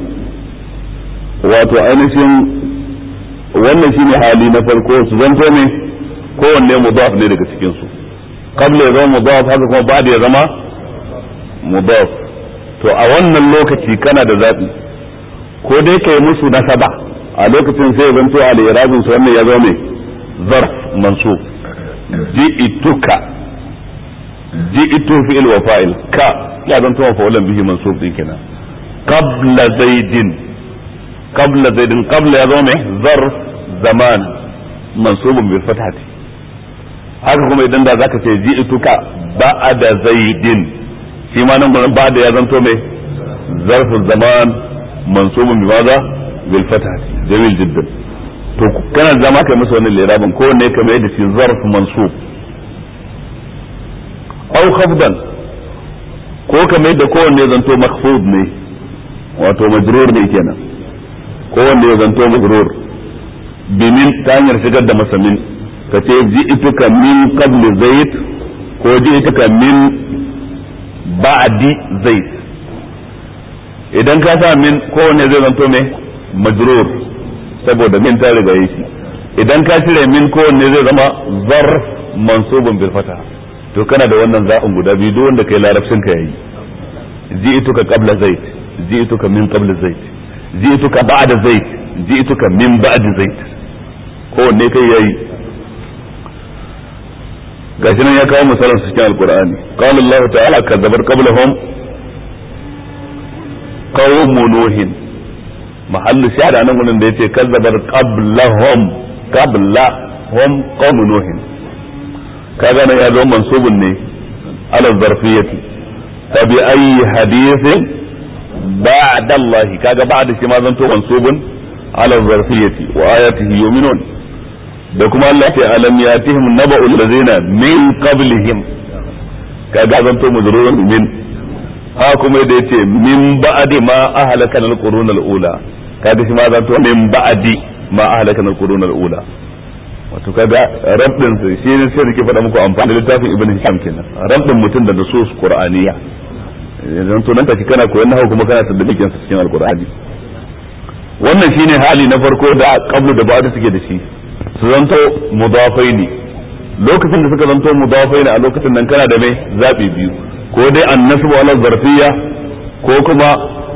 wato ainihin wannan shine hali na farko su zanto ne kowanne mudaf ne daga cikin su qabla ya zama mudaf haka kuma ba'da ya zama mudaf to a wannan lokaci kana da zabi ko dai kai musu nasaba a lokacin sai ya zanto al-irabin su wannan ya zama ne zarf mansub ji'ituka ji'itu fi'il wa fa'il ka ya zanto mafa'ulan bihi mansub din kenan qabla zaidin qabla zaidin qabla ya zama mai zarf zaman mansubun bil fathati haka kuma idan da zaka ce ji'tuka ba'da zaidin shi ma nan gurin ba'da ya zanto mai zarfu zaman mansubun bi maza bil fathati jamil jiddan to kana zama kai masa wannan lirabin ko ne kamar yadda shi zarf mansub aw khafdan ko kamar yadda kowanne zanto makhfud ne wato majrur ne kenan kowanne ya zanto majrur bimin ta hanyar shigar da masa min ka ce ji'tuka min qabli zaid ko ji'tuka min ba'di zaid idan ka sa min kowanne zai zanto me majrur saboda min ta riga yi shi idan ka cire min kowanne zai zama zarf mansubun bil fata to kana da wannan za'in guda biyu duk wanda kai larabcin ka yayi ji'tuka qabla zaid ji'tuka min qabla zaid ji'tuka ba'da zaid ji'tuka min ba'di zaid kowanne kai yayi gashi nan ya kawo misalan su cikin alqur'ani qala Allah ta'ala kadzabar qablahum qawm nuhin mahallu shahada nan gurin da yace kazzabar qablahum qablahum qawm nuhin kaga nan ya zo mansubun ne ala zarfiyati tabi ayi hadithin ba'da Allah kaga ba'da shi ma zanto mansubun ala zarfiyati wa ayatihi yu'minun da kuma Allah ce alam yatihim naba'ul ladzina min qablihim kaga zanto mujrurun min ha kuma da yace min ba'di ma ahlakana al-qurun al-ula kaga shi ma zanto min ba'di ma ahlakana al-qurun al-ula wato kaga rabbin su shi ne sai rike faɗa muku amfani da littafin ibn hisham kenan rabbin mutum da nusus qur'aniya yanzu to nan take kana koyon nahawu kuma kana tadbiqin sa cikin alqur'ani wannan shine hali na farko da qablu da ba'da suke da shi su zanto mudafai ne lokacin da suka zanto mudafai ne a lokacin nan kana da mai zabi biyu ko dai annasu wala zarfiyya ko kuma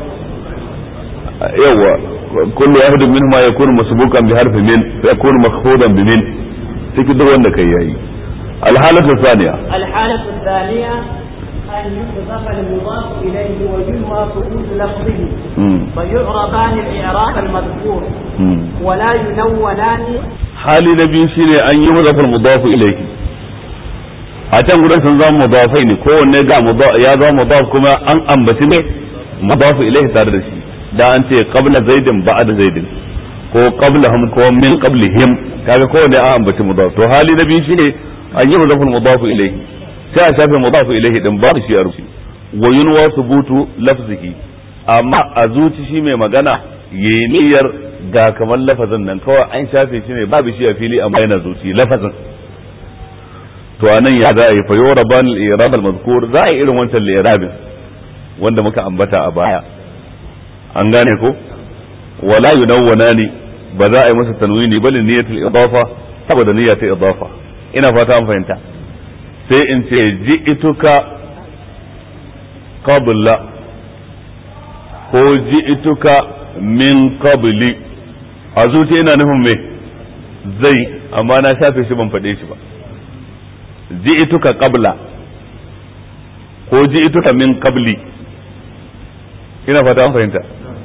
yawa kullu wahid minhuma yakunu masbuqan bi harfi min fa yakunu makhfudan bi min cikin duk wanda kai yayi الحالة الثانية الحالة الثانية أن يحذف المضاف إليه وينوى سكوت لفظه مم. فيعربان الإعراب المذكور مم. ولا ينونان hali na biyu shine an yi mudafar mudafu ilayhi a can gudan sun zama mudafai ne kowanne ga ya zama mudaf kuma an ambaci ne mudafu ilayhi tare da shi da an ce qabla zaidin ba'da zaidin ko qablahum ko min qablihim kaga kowanne an ambaci mudaf to hali na biyu shine an yi mudafar mudafu ilayhi sai a shafe mudafu ilayhi din ba shi a rufi wa yunwa subutu lafzihi amma a zuci shi mai magana yayi niyyar ga kamar lafazin nan kawai an shafe shi ne babu shi a fili amma yana zuci lafazin to anan ya za a yi fayo raban al-irab al-mazkur za a yi irin wancan al wanda muka ambata a baya an gane ko wala yunawwanani ba za a yi masa tanwini bal niyyatul idafa saboda niyyatul idafa ina fata an fahimta sai in ce ji'ituka qabla ko ji'ituka min qabli a zuci ina nufin me zai amma na shafe shi ban faɗe shi ba ji'ituka qabla ko ji'ituka min qabli ina fata an fahimta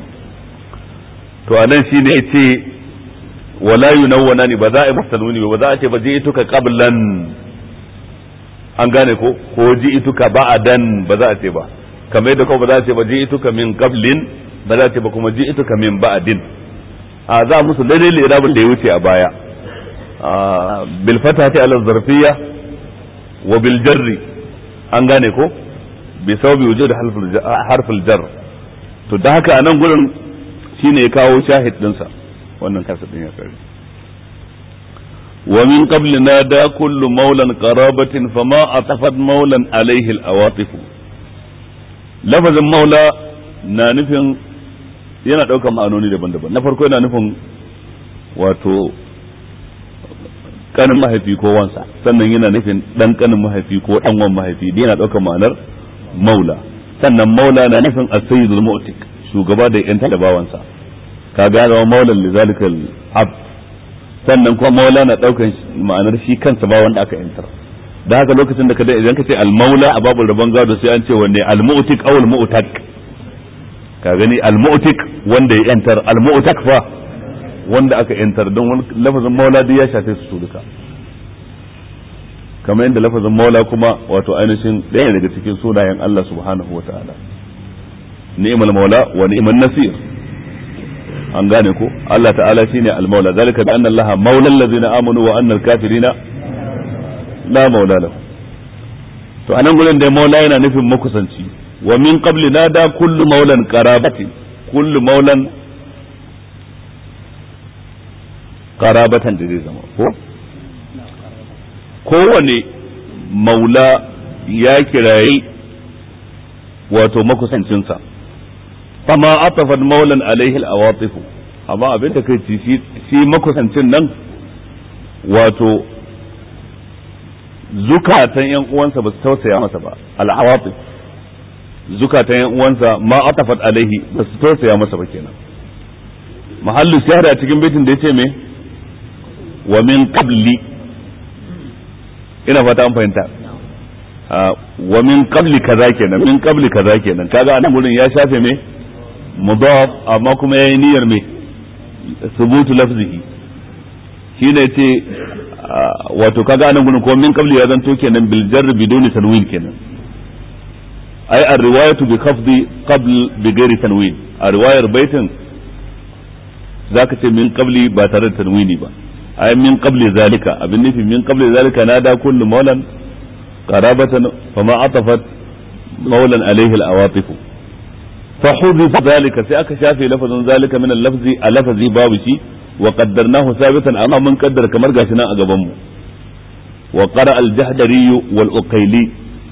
to anan shine yace wala yunawwana ni ba za a yi masa nuni ba za a ce ba ji'ituka qablan an gane ko ko ji'ituka ba'dan ba za a ce ba kamar yadda ko ba za a ce ba ji'ituka min qablin ba za a ce ba kuma ji'ituka min ba'din a za musu daidai lirabin da ya wuce a baya bil fatati ala zarfiyya wa bil jarri an gane ko bi sababi wujud harful jar to da haka anan gurin shine ya kawo shahid dinsa wannan kasa din ya kare wa min qabli nada kullu maulan qarabatin fama atafat maulan alaihi al-awatif lafazin maula na nufin yana ɗaukar ma'anoni daban-daban na farko yana nufin wato kanin mahaifi ko wansa sannan yana nufin ɗan kanin mahaifi ko ɗan wan mahaifi da yana ɗaukar ma'anar maula sannan maula na nufin as-sayyidul mu'tik shugaba da yan talabawansa ka ga zama maulan lizalikal abd sannan kuma maula na ɗaukar ma'anar shi kansa ba wanda aka yantar da haka lokacin da ka da idan ka ce al-maula a babul rabon gado sai an ce wanne al-mu'tik aw al-mu'tak ka gani al-mu'tik wanda ya yantar al-mu'tak fa wanda aka yantar don lafazin maula duk ya shafe su duka kamar yadda lafazin maula kuma wato ainihin ɗaya daga cikin sunayen Allah subhanahu wa ta'ala ni'mal maula wa ni'man nasir an gane ko Allah ta'ala shine al-maula zalika bi anna Allah maula allazina amanu wa anna al-kafirina la maula lahu to anan gurin da maula yana nufin makusanci wa min qabli nada kullu maulan qarabati kullu maulan qarabatan da zai zama ko kowane maula ya kirayi wato makusancinsa fama atafat maulan alaihi al-awatifu amma abin da kai ci shi makusancin nan wato zukatan yan uwansa ba su tausaya masa ba al-awatif zukatan yan uwansa ma atafat alaihi ba su tausaya masa ba kenan mahallu shahada a cikin baitin da yace me wa min qabli ina fata an fahimta wa min qabli kaza kenan min qabli kaza kenan kaga anan gurin ya shafe me mudaf amma kuma yayi niyyar me subutu lafzihi shine yace wato kaga anan gurin ko min qabli ya zanto kenan bil jarr biduni tanwin kenan ai ar-riwayatu bi khafdi qabl bi ghairi tanwin a riwayar baitin zaka ce min qabli ba tare da tanwini ba ai min qabli zalika abin nufi min qabli zalika nada kullu maulan qarabatan fama atafat maulan alaihi al-awatif fa hudifa zalika sai aka shafe lafazin zalika min al-lafzi a lafazi babu shi wa qaddarnahu sabitan amma mun kaddara kamar gashi nan a gaban mu wa qara al-jahdari wal uqayli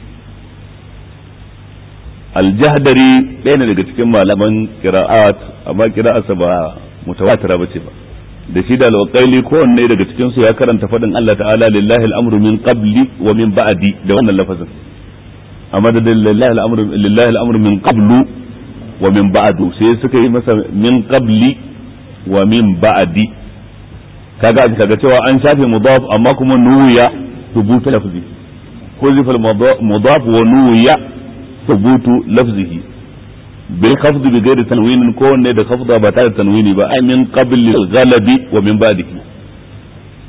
al-jahdari ɗaya ne daga cikin malaman qira'at amma qira'arsa ba mutawatira bace ba da shi da alwaƙaili kowanne daga cikin su ya karanta faɗin Allah ta'ala lillahi al'amru min qabli wa min ba'di da wannan lafazin amma da lillahi al'amru lillahi al'amru min qablu wa min ba'du sai suka yi masa min qabli wa min ba'di kaga kaga cewa an shafe mudaf amma kuma nuya thubutu lafzi huzifa al-mudaf wa nuya thubutu lafzihi bil khafd bi ghairi tanwin ko wanne da khafda ba tare da tanwini ba ai min qabl al ghalabi wa min ba'dihi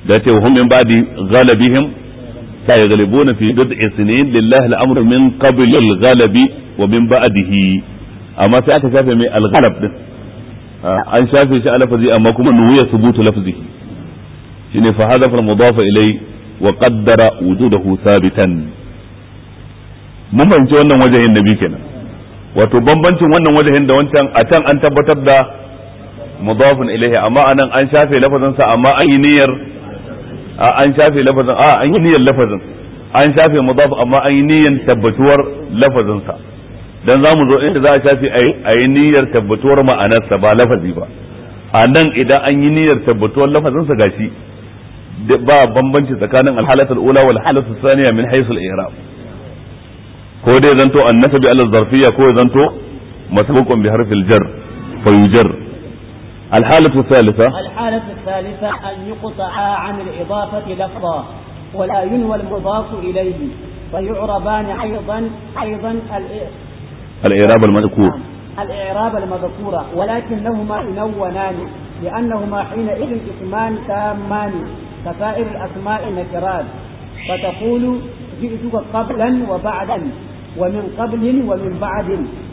da ce hum min ba'di ghalabihim sayaghlibuna fi bid'i sinin lillahi al-amru min qabl al-ghalabi wa min ba'dihi amma sai aka shafe mai al-ghalab din an shafe shi a lafazi amma kuma nuwiya subutu lafzihi shine fa hadafa al-mudaf ilay wa qaddara wujudahu sabitan mun fahimci wannan wajahin nabi kenan wato bambancin wannan wajahin da wancan a can an tabbatar da mudafun ilaihi amma anan an shafe lafazin sa amma an yi niyyar an shafe lafazin a an yi niyyar lafazin an shafe mudaf amma an yi niyyar tabbatuwar lafazin sa dan zamu zo inda za a shafe a yi niyyar tabbatuwar ma'anar sa ba lafazi ba a nan idan an yi niyyar tabbatuwar lafazin sa gashi ba bambanci tsakanin alhalatul ula wal halatul thaniya min haythu al-i'rab ko dai zanto annasabi ala zarfiyya ko zanto masbuqun bi harfil jar fayujar الحالة الثالثة الحالة الثالثة أن يقطع عن الإضافة لفظا ولا ينوى المضاف إليه فيعربان أيضا أيضا الإعراب المذكور الإعراب المذكور ولكنهما ينونان لأنهما حينئذ اسمان تامان كسائر الأسماء النكرات فتقول جئتك قبلا وبعدا ومن قبل ومن بعد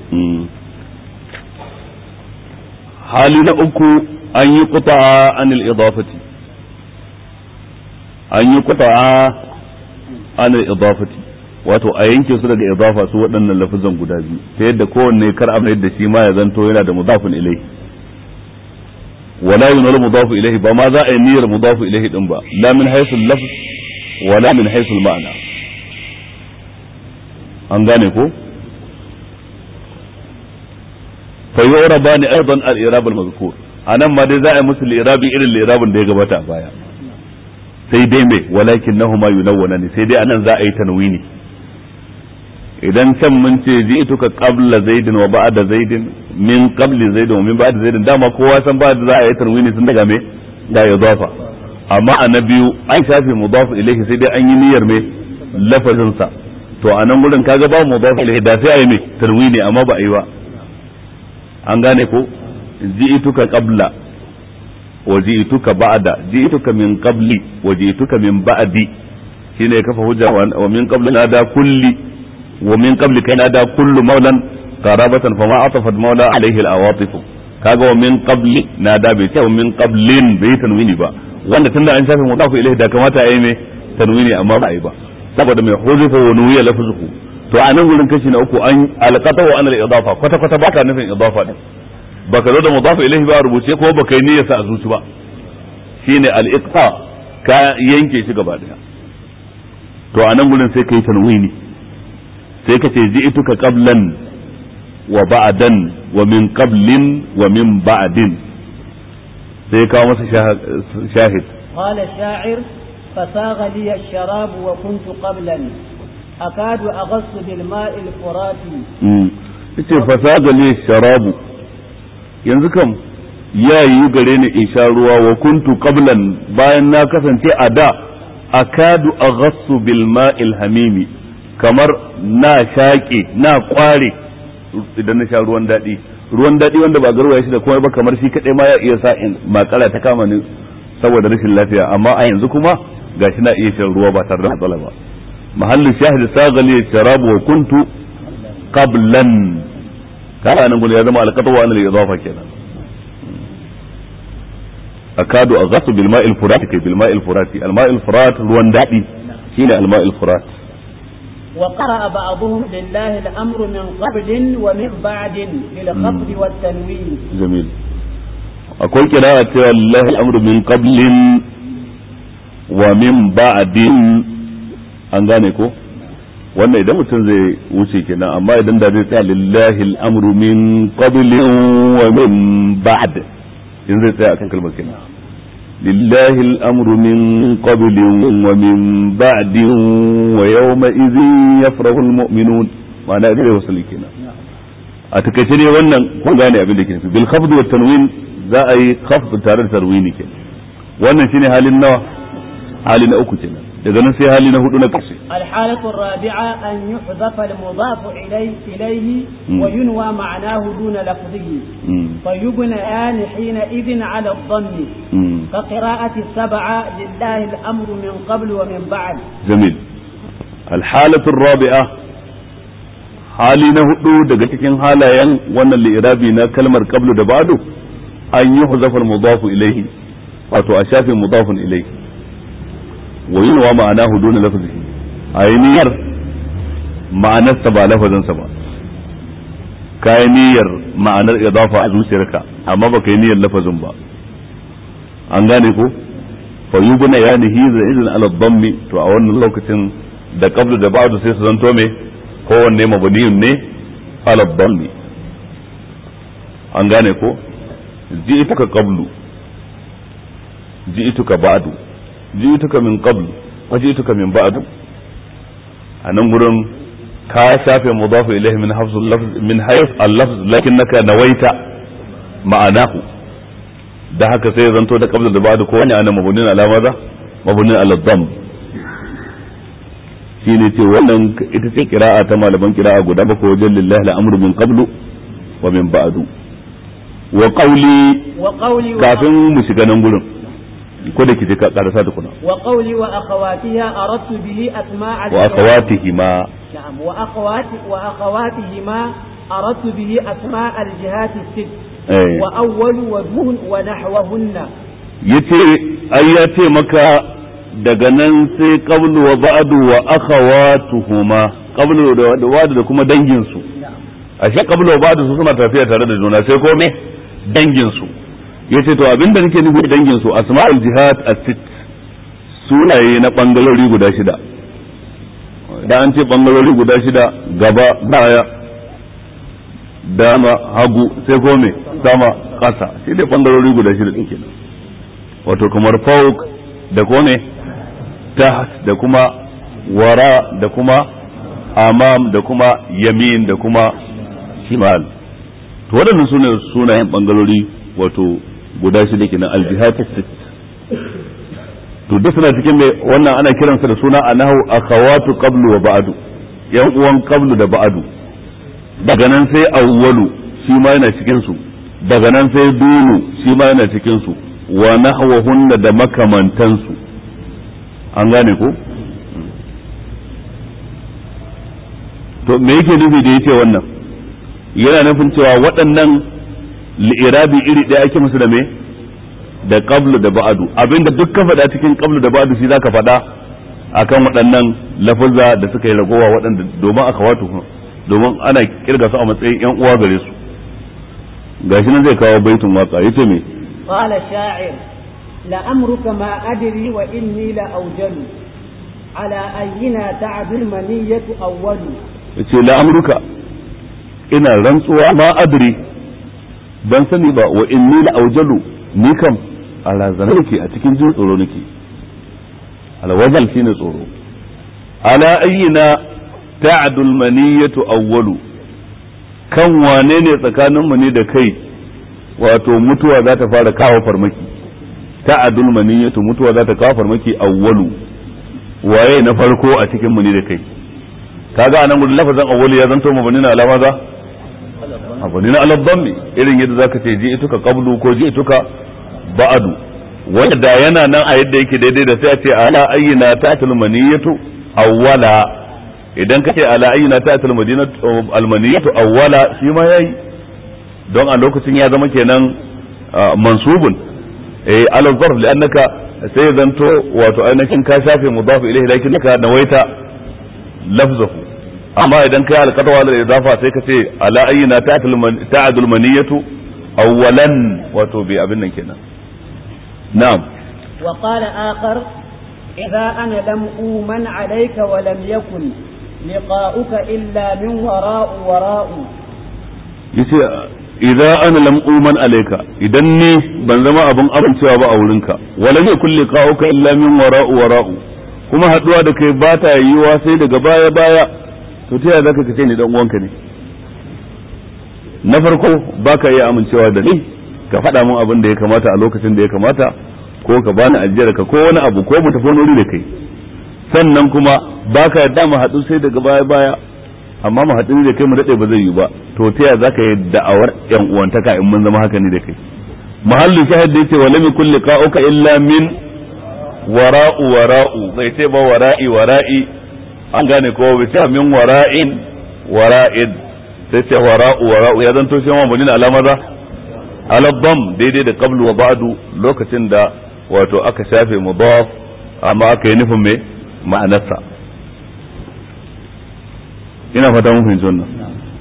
hali na uku an yi kuta an idafati an yi kuta an idafati wato a yanke su daga idafa su waɗannan lafazan guda biyu ta yadda kowanne kar a da shi ma ya zanto yana da mudafin ilai wala yunal mudafu ilaihi ba ma za a yi niyyar mudafu ilaihi din ba la min haythu lafz wala min haythu ma'ana an gane ko فيعربان ايضا الاعراب المذكور anan ma dai za a yi musu lirabi irin lirabin da ya gabata a baya sai dai me walakin nahuma yunawwana ne sai dai anan za a yi tanwini idan can mun ce ji'tuka qabla zaidin wa ba'da zaidin min qabli zaidin wa min ba'da zaidin dama kowa san ba da za a yi tanwini sun daga me da idafa amma a na biyu an shafe mudaf ilayhi sai dai an yi niyyar me lafazin sa to a nan gurin kaga ba mudaf ilayhi da sai a yi me tanwini amma ba a yi ba an gane ko ji'tuka qabla wa ji'tuka ba'da ji'tuka min qabli wa ji'tuka min ba'di shine ya kafa hujja wa min qabli nada kulli wa min qabli kai nada kullu maulan qarabatan fama atafat maula alaihi al-awatif kaga wa min qabli nada bai ce wa min qablin bai tanwini ba wanda tunda an shafe mudafu ilaihi da kamata ayi me tanwini amma ba yi ba saboda mai huzufa wa nuwiya lafzuhu to a nan gurin kashi na uku an alqata wa anal idafa kwata kwata baka nufin idafa din baka zo da mudafu ilaihi ba rubuce ko baka yi niyyar sa a zuci ba shine al iqta ka yanke shi gaba daya to a nan gurin sai kai tanwini sai ka ce ji'tuka qablan wa ba'dan wa min qablin wa min ba'din sai kawo masa shahid قال الشاعر فساغ لي الشراب وكنت قبلا أكاد أغص بالماء الفراتي yace fasaga ne sharabu yanzu kam ya yi gare ni in sha ruwa wa kuntu qablan bayan na kasance a da akadu aghassu bil ma'il hamimi kamar na shaƙe na kware idan na sha ruwan daɗi ruwan daɗi wanda ba garwaya shi da komai ba kamar shi kaɗai ma ya iya sa in makara ta kama ni saboda rashin lafiya amma a yanzu kuma gashi na iya shan ruwa ba tare da matsala ba mahallin shahid sagali sharabu wa kuntu qablan kana nan gudu ya zama alqatu wa anil idafa kenan akadu aghasu bil ma'il furat kai bil ma'il furati al ma'il furat ruwan dadi shine al ma'il furat وقرأ بعضهم لله الأمر من قبل ومن بعد بالخفض والتنوين جميل akwai kira cewa lillahi al'amru min qablin wa min ba'din an gane ko wannan idan mutum zai wuce kenan amma idan da zai tsaya lillahi al'amru min qablin wa min ba'd in zai tsaya akan kalmar kenan lillahi al'amru min qablin wa min ba'din wa yawma idhin yafrahu al-mu'minun ma'ana idan wasu kenan a takaice ne wannan kun gane abin da ke nufi bil khafd wa tanwin za a yi khafd tare da tarwini kenan wannan shine halin nawa hali na uku kenan daga nan sai hali na hudu na ƙarshe الحالة الرابعة أن يحذف المضاف إليه, إليه مم. وينوى معناه دون لفظه Mm, فيبنيان حينئذ على الضم mm. كقراءة السبعة لله الأمر من قبل ومن بعد جميل الحالة الرابعة hali na hudu daga cikin halayen wannan li'irabi na kalmar qablu da ba'du an yi huzafar mudafu ilaihi wato a shafin mudafun ilaihi wa yin wa ma'ana hudu na lafazi a yi niyyar ma'anarsa ba lafazinsa ba ka yi niyyar ma'anar idafa a zuciyarka amma ba ka yi niyyar lafazin ba an gane ko fa yubna yanihi zaidun ala dhammi to a wannan lokacin da qablu da ba'du sai su zanto me kowanne mabniyun ne ala dhammi an gane ko ji'tuka qablu ji'tuka ba'du ji'tuka min qablu wa ji'tuka min ba'du a nan gurin ka shafe mudafu ilayhi min hafzul lafz min hayf al-lafz lakinnaka nawaita ma'anahu da haka sai ya zanto da qabla da ba'da kowane ana mabunin alama za mabunin al-dhamm shine ce wannan ita ce qira'a ta malaman qira'a guda bakwai wajen lillahi al-amru min qablu wa min ba'du wa qawli وقولي kafin mu shiga nan gurin ko da kike ka karasa da kuna وقولي وأخواتها أردت به أسماء wa الجهات. akhawatihima نعم وأخوات وأخواتهما أردت به أسماء الجهات الست eh وأول ودون ونحوهن yace ai ya ce maka daga nan sai qablu wa ba'du wa akhawatuhuma qablu da da wadu da kuma dangin su ashe qablu wa ba'du su suna tafiya tare da juna sai ko me dangin su yace to abinda nake nufi da dangin su asma'ul jihad as-sitt sunaye na bangalori guda shida da an ce bangalori guda shida gaba baya dama hagu sai ko me sama ƙasa shi ne bangarori guda shida din kenan wato kamar fauk da ko ne taht da kuma wara da kuma amam da kuma yamin da kuma shimal to waɗannan sune sunayen bangarori wato guda shida kenan aljihad sit to duk suna cikin mai wannan ana kiransa da suna anahu akhawatu qablu wa ba'du yan uwan qablu da ba'du daga nan sai awwalu shi ma yana cikin su daga nan sai dunu shi ma yana cikin su wa nahwahunna da makamantan su an gane ko to me yake nufi da yace wannan yana nufin cewa waɗannan li'irabi iri ɗaya ake musu da me da qablu da ba'du abinda duk ka faɗa cikin qablu da ba'du shi zaka faɗa akan waɗannan lafuzza da suka yi ragowa waɗanda domin aka wato domin ana kirga su a matsayin yan uwa gare su gashi nan zai kawo baitun waka yace me قال الشاعر لأمرك ما أدري وإني لأوجل على أينا تعد المنية أول yace la amruka ina rantsuwa ma adri ban sani ba wa inni la aujalu ni kam a razana nake a cikin jin tsoro nake alwajal shine tsoro ala ayyina ta'dul maniyatu awwalu kan wane ne tsakanin mu ne da kai wato mutuwa za ta fara kawo farmaki ta'dul maniyatu mutuwa za ta kawo farmaki awwalu waye na farko a cikin mu ne da kai kaga anan gudun lafazin awwalu ya zanto mabani na alama za mabani na alabban irin yadda zaka ce ji ituka qablu ko ji ituka ba'du wanda yana nan a yadda yake daidai da sai a ce ala ayyina ta'tul maniyatu awwala idan ka ce ala ayyina ta'tul madinatu almaniyatu awwala shi ma yayi don a lokacin ya zama kenan mansubun eh ala zarf li'annaka sai zanto wato ainihin ka shafe mudaf ilayhi lakin ka nawaita lafzahu amma idan kai alqatawa da idafa sai ka ce ala ayyina ta'tul maniyatu awwalan wato bi abin nan kenan نعم وقال آخر إذا أنا لم أومن عليك ولم يكن لقاؤك إلا من وراء وراء yace idza ana lam uman alayka idan ni ban zama abin amincewa ba a wurinka wala ne kulli qauka illa min wara'u wara'u kuma haduwa da kai ba ta yiwa sai daga baya baya to ta yaya zaka kace ni dan uwanka ne na farko baka iya amincewa da ni ka faɗa min abin da ya kamata a lokacin da ya kamata ko ka bani ajiyar ka ko wani abu ko mu tafi wani wuri da kai sannan kuma baka yadda mu haɗu sai daga baya baya amma mu haɗu da kai mu daɗe ba zai yi ba to ta yaya zaka yi da'awar yan uwantaka in mun zama haka ne da kai mahallin shahid da yace wa lam yakul liqa'uka illa min wara'u wara'u bai ce ba wara'i wara'i an gane ko bai ce min wara'in wara'id sai ce wara'u wara'u ya zanto shi ma bani alama za ala dam daidai da qablu wa ba'du lokacin da wato aka shafe mudaf amma aka yi nufin me ma'anarsa ina fata mun fahimci wannan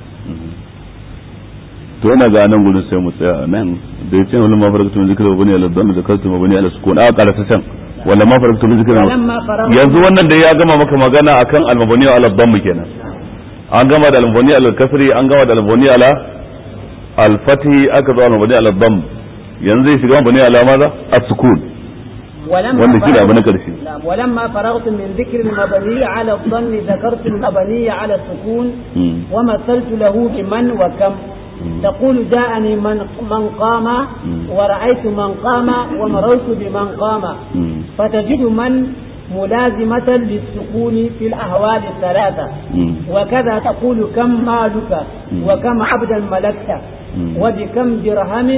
to ina ga nan gudun sai mu tsaya nan da yace wala ma farakatu min zikra bani ala dam zakartu ma bani ala sukun a kala ta can wala ma farakatu min zikra yanzu wannan da ya gama maka magana akan al-mabni ala dam kenan an gama da al-mabni ala kasri an gama da al-mabni ala al-fathi aka zo al-mabni ala dam yanzu zai shiga mabni ala maza as-sukun wanda shi da abu na karshe ولما فرغت من ذكر المبني على الظن ذكرت المبني على السكون ومثلت له بمن وكم تقول جاءني من من قام ورأيت من قام ومررت بمن قام فتجد من ملازمة للسكون في الأهوال الثلاثة وكذا تقول كم مالك وكم عبدا ملكت وبكم درهم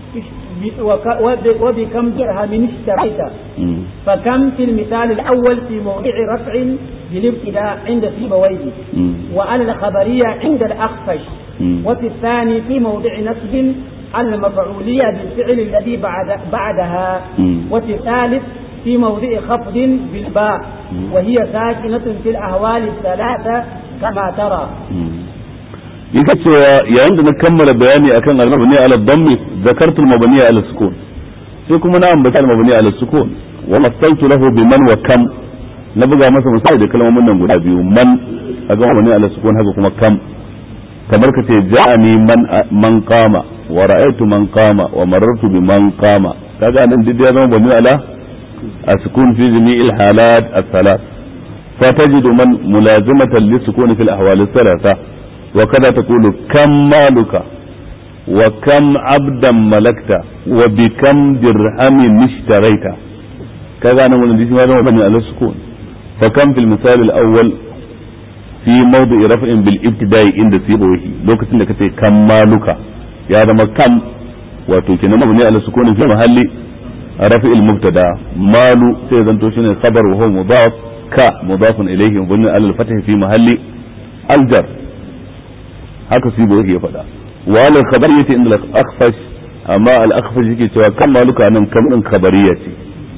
وبكم درهم اشتريت فكم في المثال الأول في موضع رفع بالابتداء عند سيبويه وعلى الخبرية عند الأخفش وفي الثاني في موضع نصب على المفعولية بالفعل الذي بعد بعدها وفي الثالث في موضع خفض بالباء وهي ساكنة في الأهوال الثلاثة كما ترى yake cewa yayin da na kammala bayani akan al-mabni ala dhammi zakartu al-mabni ala sukun sai kuma na ambata al-mabni ala sukun wa masaltu lahu bi man wa kam na buga masa misali da kalmomin nan guda biyu man aga mabni ala sukun haka kuma kam kamar ka ce ja'ani man man qama wa ra'aytu man qama wa marartu bi man qama kaga nan duk ya zama mabni ala السكون في جميع الحالات الثلاث فتجد من ملازمة للسكون في الأحوال الثلاثة وكذا تقول كم مالك وكم عبدا ملكت وبكم درهم اشتريت كذا أنا من الذي هذا مبني على السكون فكم في المثال الأول في موضع رفع بالابتداء عند سيبويه لو كنت لك كم مالك يا هذا كم وتوكينا مبني على السكون في محل رفع المبتدا مال سيزن توشين خبر وهو مضاف ك مضاف إليه مبني على الفتح في محل الجر haka su ba ya faɗa wa al khabariyati inda al akhfash amma al akhfash yake cewa kan maluka nan kam din khabariya ce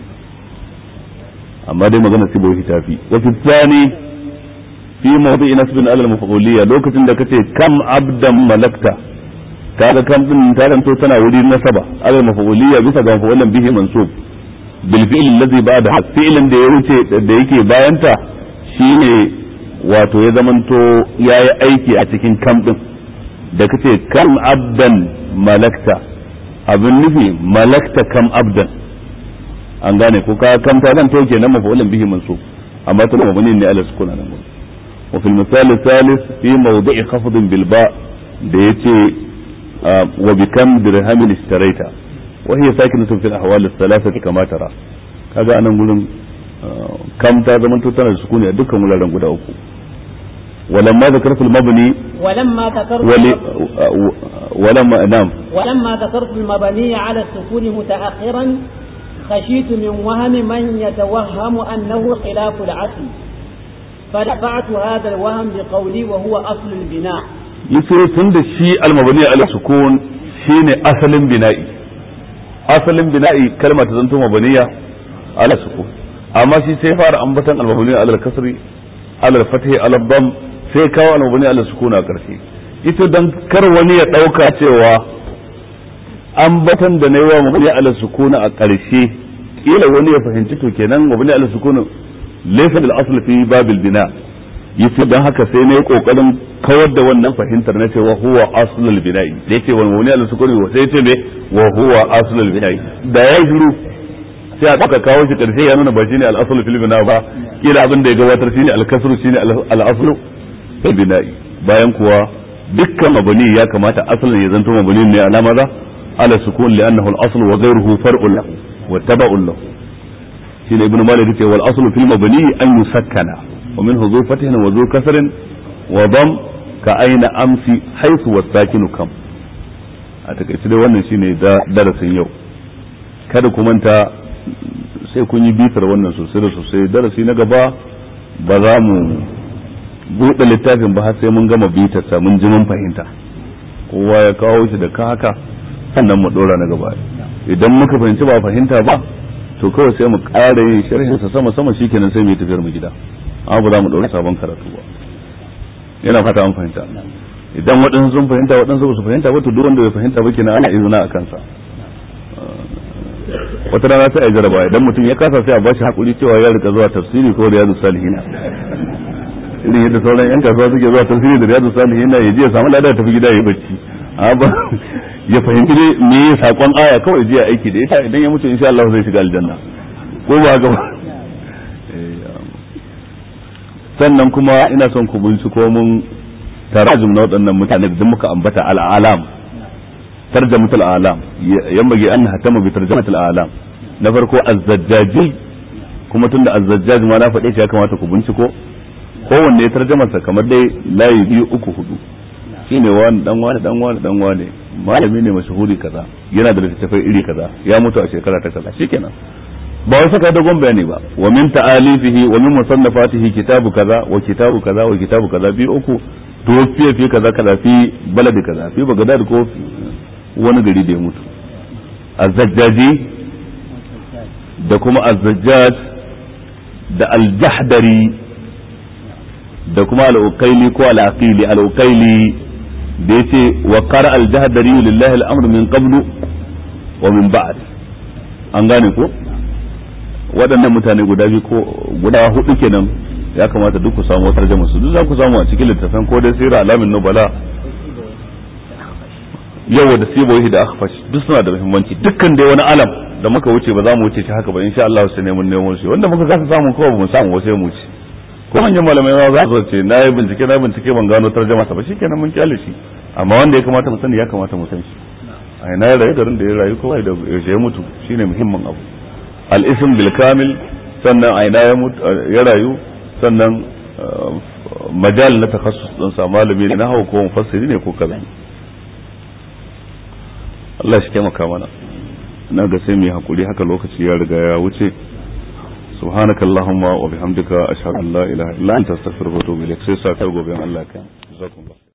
amma dai magana su ba ta fi wa fi tsani fi mawdi'i nasbin ala al maf'uliyya lokacin da kace kam abdan malakta kaga kam din ta zanto tana wuri nasaba ala al maf'uliyya bisa ga maf'ulan bihi mansub bil fi'l alladhi ba'da fi'lan da ya wuce da yake bayanta shine wato ya zamanto ya yi aiki a cikin kam ɗin da ka ce kam abdan malakta abin nufi malakta kam abdan an gane ko ka kam ta zan toke nan mafa'ulin bihi mansu amma ta mabani ne ala sukuna nan gudu wa fil misali salis fi mawdi'i khafdin bil ba da yace wa bi kam dirhamin ishtaraita wa hiya sakinatun fil ahwal ath-thalathati kama tara kaga anan gurin kam ta zama to tana da sukuni a dukkan wuraren guda uku ولما ذكرت المبني ولما ذكرت ولي ولما نعم ولما ذكرت المبني على السكون متأخرا خشيت من وهم من يتوهم أنه خلاف العسل فدفعت هذا الوهم بقولي وهو أصل البناء yace tun da shi almabani ala sukun shine asalin bina'i asalin bina'i kalma ta zanto mabaniya ala sukun amma shi sai fara ambatan almabani ala kasri ala fathi ala dam sai kawo almabani ala sukun a karshe ita dan kar wani ya dauka cewa ambatan da na yi wa mabani ala sukun a karshe kila wani ya fahimci to kenan mabani ala sukun laysa bil asl fi babil bina' yace dan haka sai na yi kokarin kawar da wannan fahimtar na cewa huwa aslul bina'i da yake wani wani Allah sukuni sai yace me wa huwa aslul bina'i da ya shiru sai aka kawo shi karshe ya nuna ba shine al aslu fil bina ba kila abin da ya gabatar shine al kasru shine al aslu fil bina'i bayan kuwa dukkan mabani ya kamata asalin ya zanto mabani ne alama za ala sukun li'annahu al aslu wa ghayruhu far'un lahu wa taba'un lahu shine ibnu malik yace wal aslu fil mabni an yusakkana wa minhu zu fathin wa zu kasrin wa dam ka aina amsi haythu wasakinu kam a takaice dai wannan shine da darasin yau kada ku manta sai kun yi bitar wannan sosai da sosai darasi na gaba ba za mu buɗe littafin ba har sai mun gama bitarsa mun ji mun fahimta kowa ya kawo shi da ka haka sannan mu ɗora na gaba idan muka fahimci ba fahimta ba to kawai sai mu ƙara yin sharhin sa sama sama shikenan sai mu yi tafiyar mu gida amma ba za mu ɗora sabon karatu ba yana fata an fahimta idan waɗansu sun fahimta waɗansu ba su fahimta ba to duk wanda bai fahimta ba kenan ana izina a kansa wata rana sai a jaraba idan mutum ya kasa sai a bashi hakuri cewa ya rika zuwa tafsiri ko riyadu salihin irin yadda sauran yan kasuwa suke zuwa tafsiri da riyadu salihin ya je ya samu lada tafi gida ya yi bacci amma ya fahimci ne me ya sakon aya kawai je aiki da ita idan ya mutu insha Allah zai shiga aljanna ko ba ga sannan kuma ina son ku binciko mun tarajum na waɗannan mutane da muka ambata al'alam ترجمة الآلام ينبغي أن نهتم بترجمة الآلام نفرقو الزجاجي kuma tunda azzajjaj ma na faɗe shi ya kamata ku binciko kowanne ya tarjamarsa kamar dai layi biyu uku hudu shine wani dan wani dan wani dan wani malami ne mashahuri kaza yana da littattafai iri kaza ya mutu a shekara ta kaza shikenan ba wai saka dogon bayani ba wa min ta'alifihi wa min musannafatihi kitabu kaza wa kitabu kaza wa kitabu kaza biyu uku to fi kaza kaza fi baladi kaza fi bagadad ko wani gari da ya mutu azzajjaji da kuma azzajjaj da aljahdari da kuma al'ukaili ko al'aqili al'ukaili da ya ce wa qara aljahdari lillahi al'amr min qablu wa min ba'd an gane ko waɗannan mutane guda biyu ko guda hudu kenan ya kamata duk ku samu wata tarjuma su duk za ku samu a cikin littafin ko dai sirra alamin nubala yau da sibohi da akhfash duk suna da muhimmanci dukkan dai wani alam da muka wuce ba za mu wuce shi haka ba insha Allah sai ne mun nemo shi wanda muka kasa samu kawai ba mu samu ba sai mu wuce ko manyan malamai ma za su ce na yi bincike na bincike ban gano tarjuma ta ba shikenan mun kyale shi amma wanda ya kamata mu sani ya kamata mu san shi a ina ya rayu garin da ya rayu kawai da ya mutu shine muhimmin abu al-ism bil kamil sannan a ina ya rayu sannan majal na takassus din sa malami ne na hawa ko mufassiri ne ko kaza Allah shi taimaka mana na ga sai mu yi hakuri haka lokaci ya riga ya wuce سبحانك اللهم وبحمدك أشهد أن لا إله إلا أنت أستغفرك وأتوب إليك سيسا كرغو بين الله كان جزاكم الله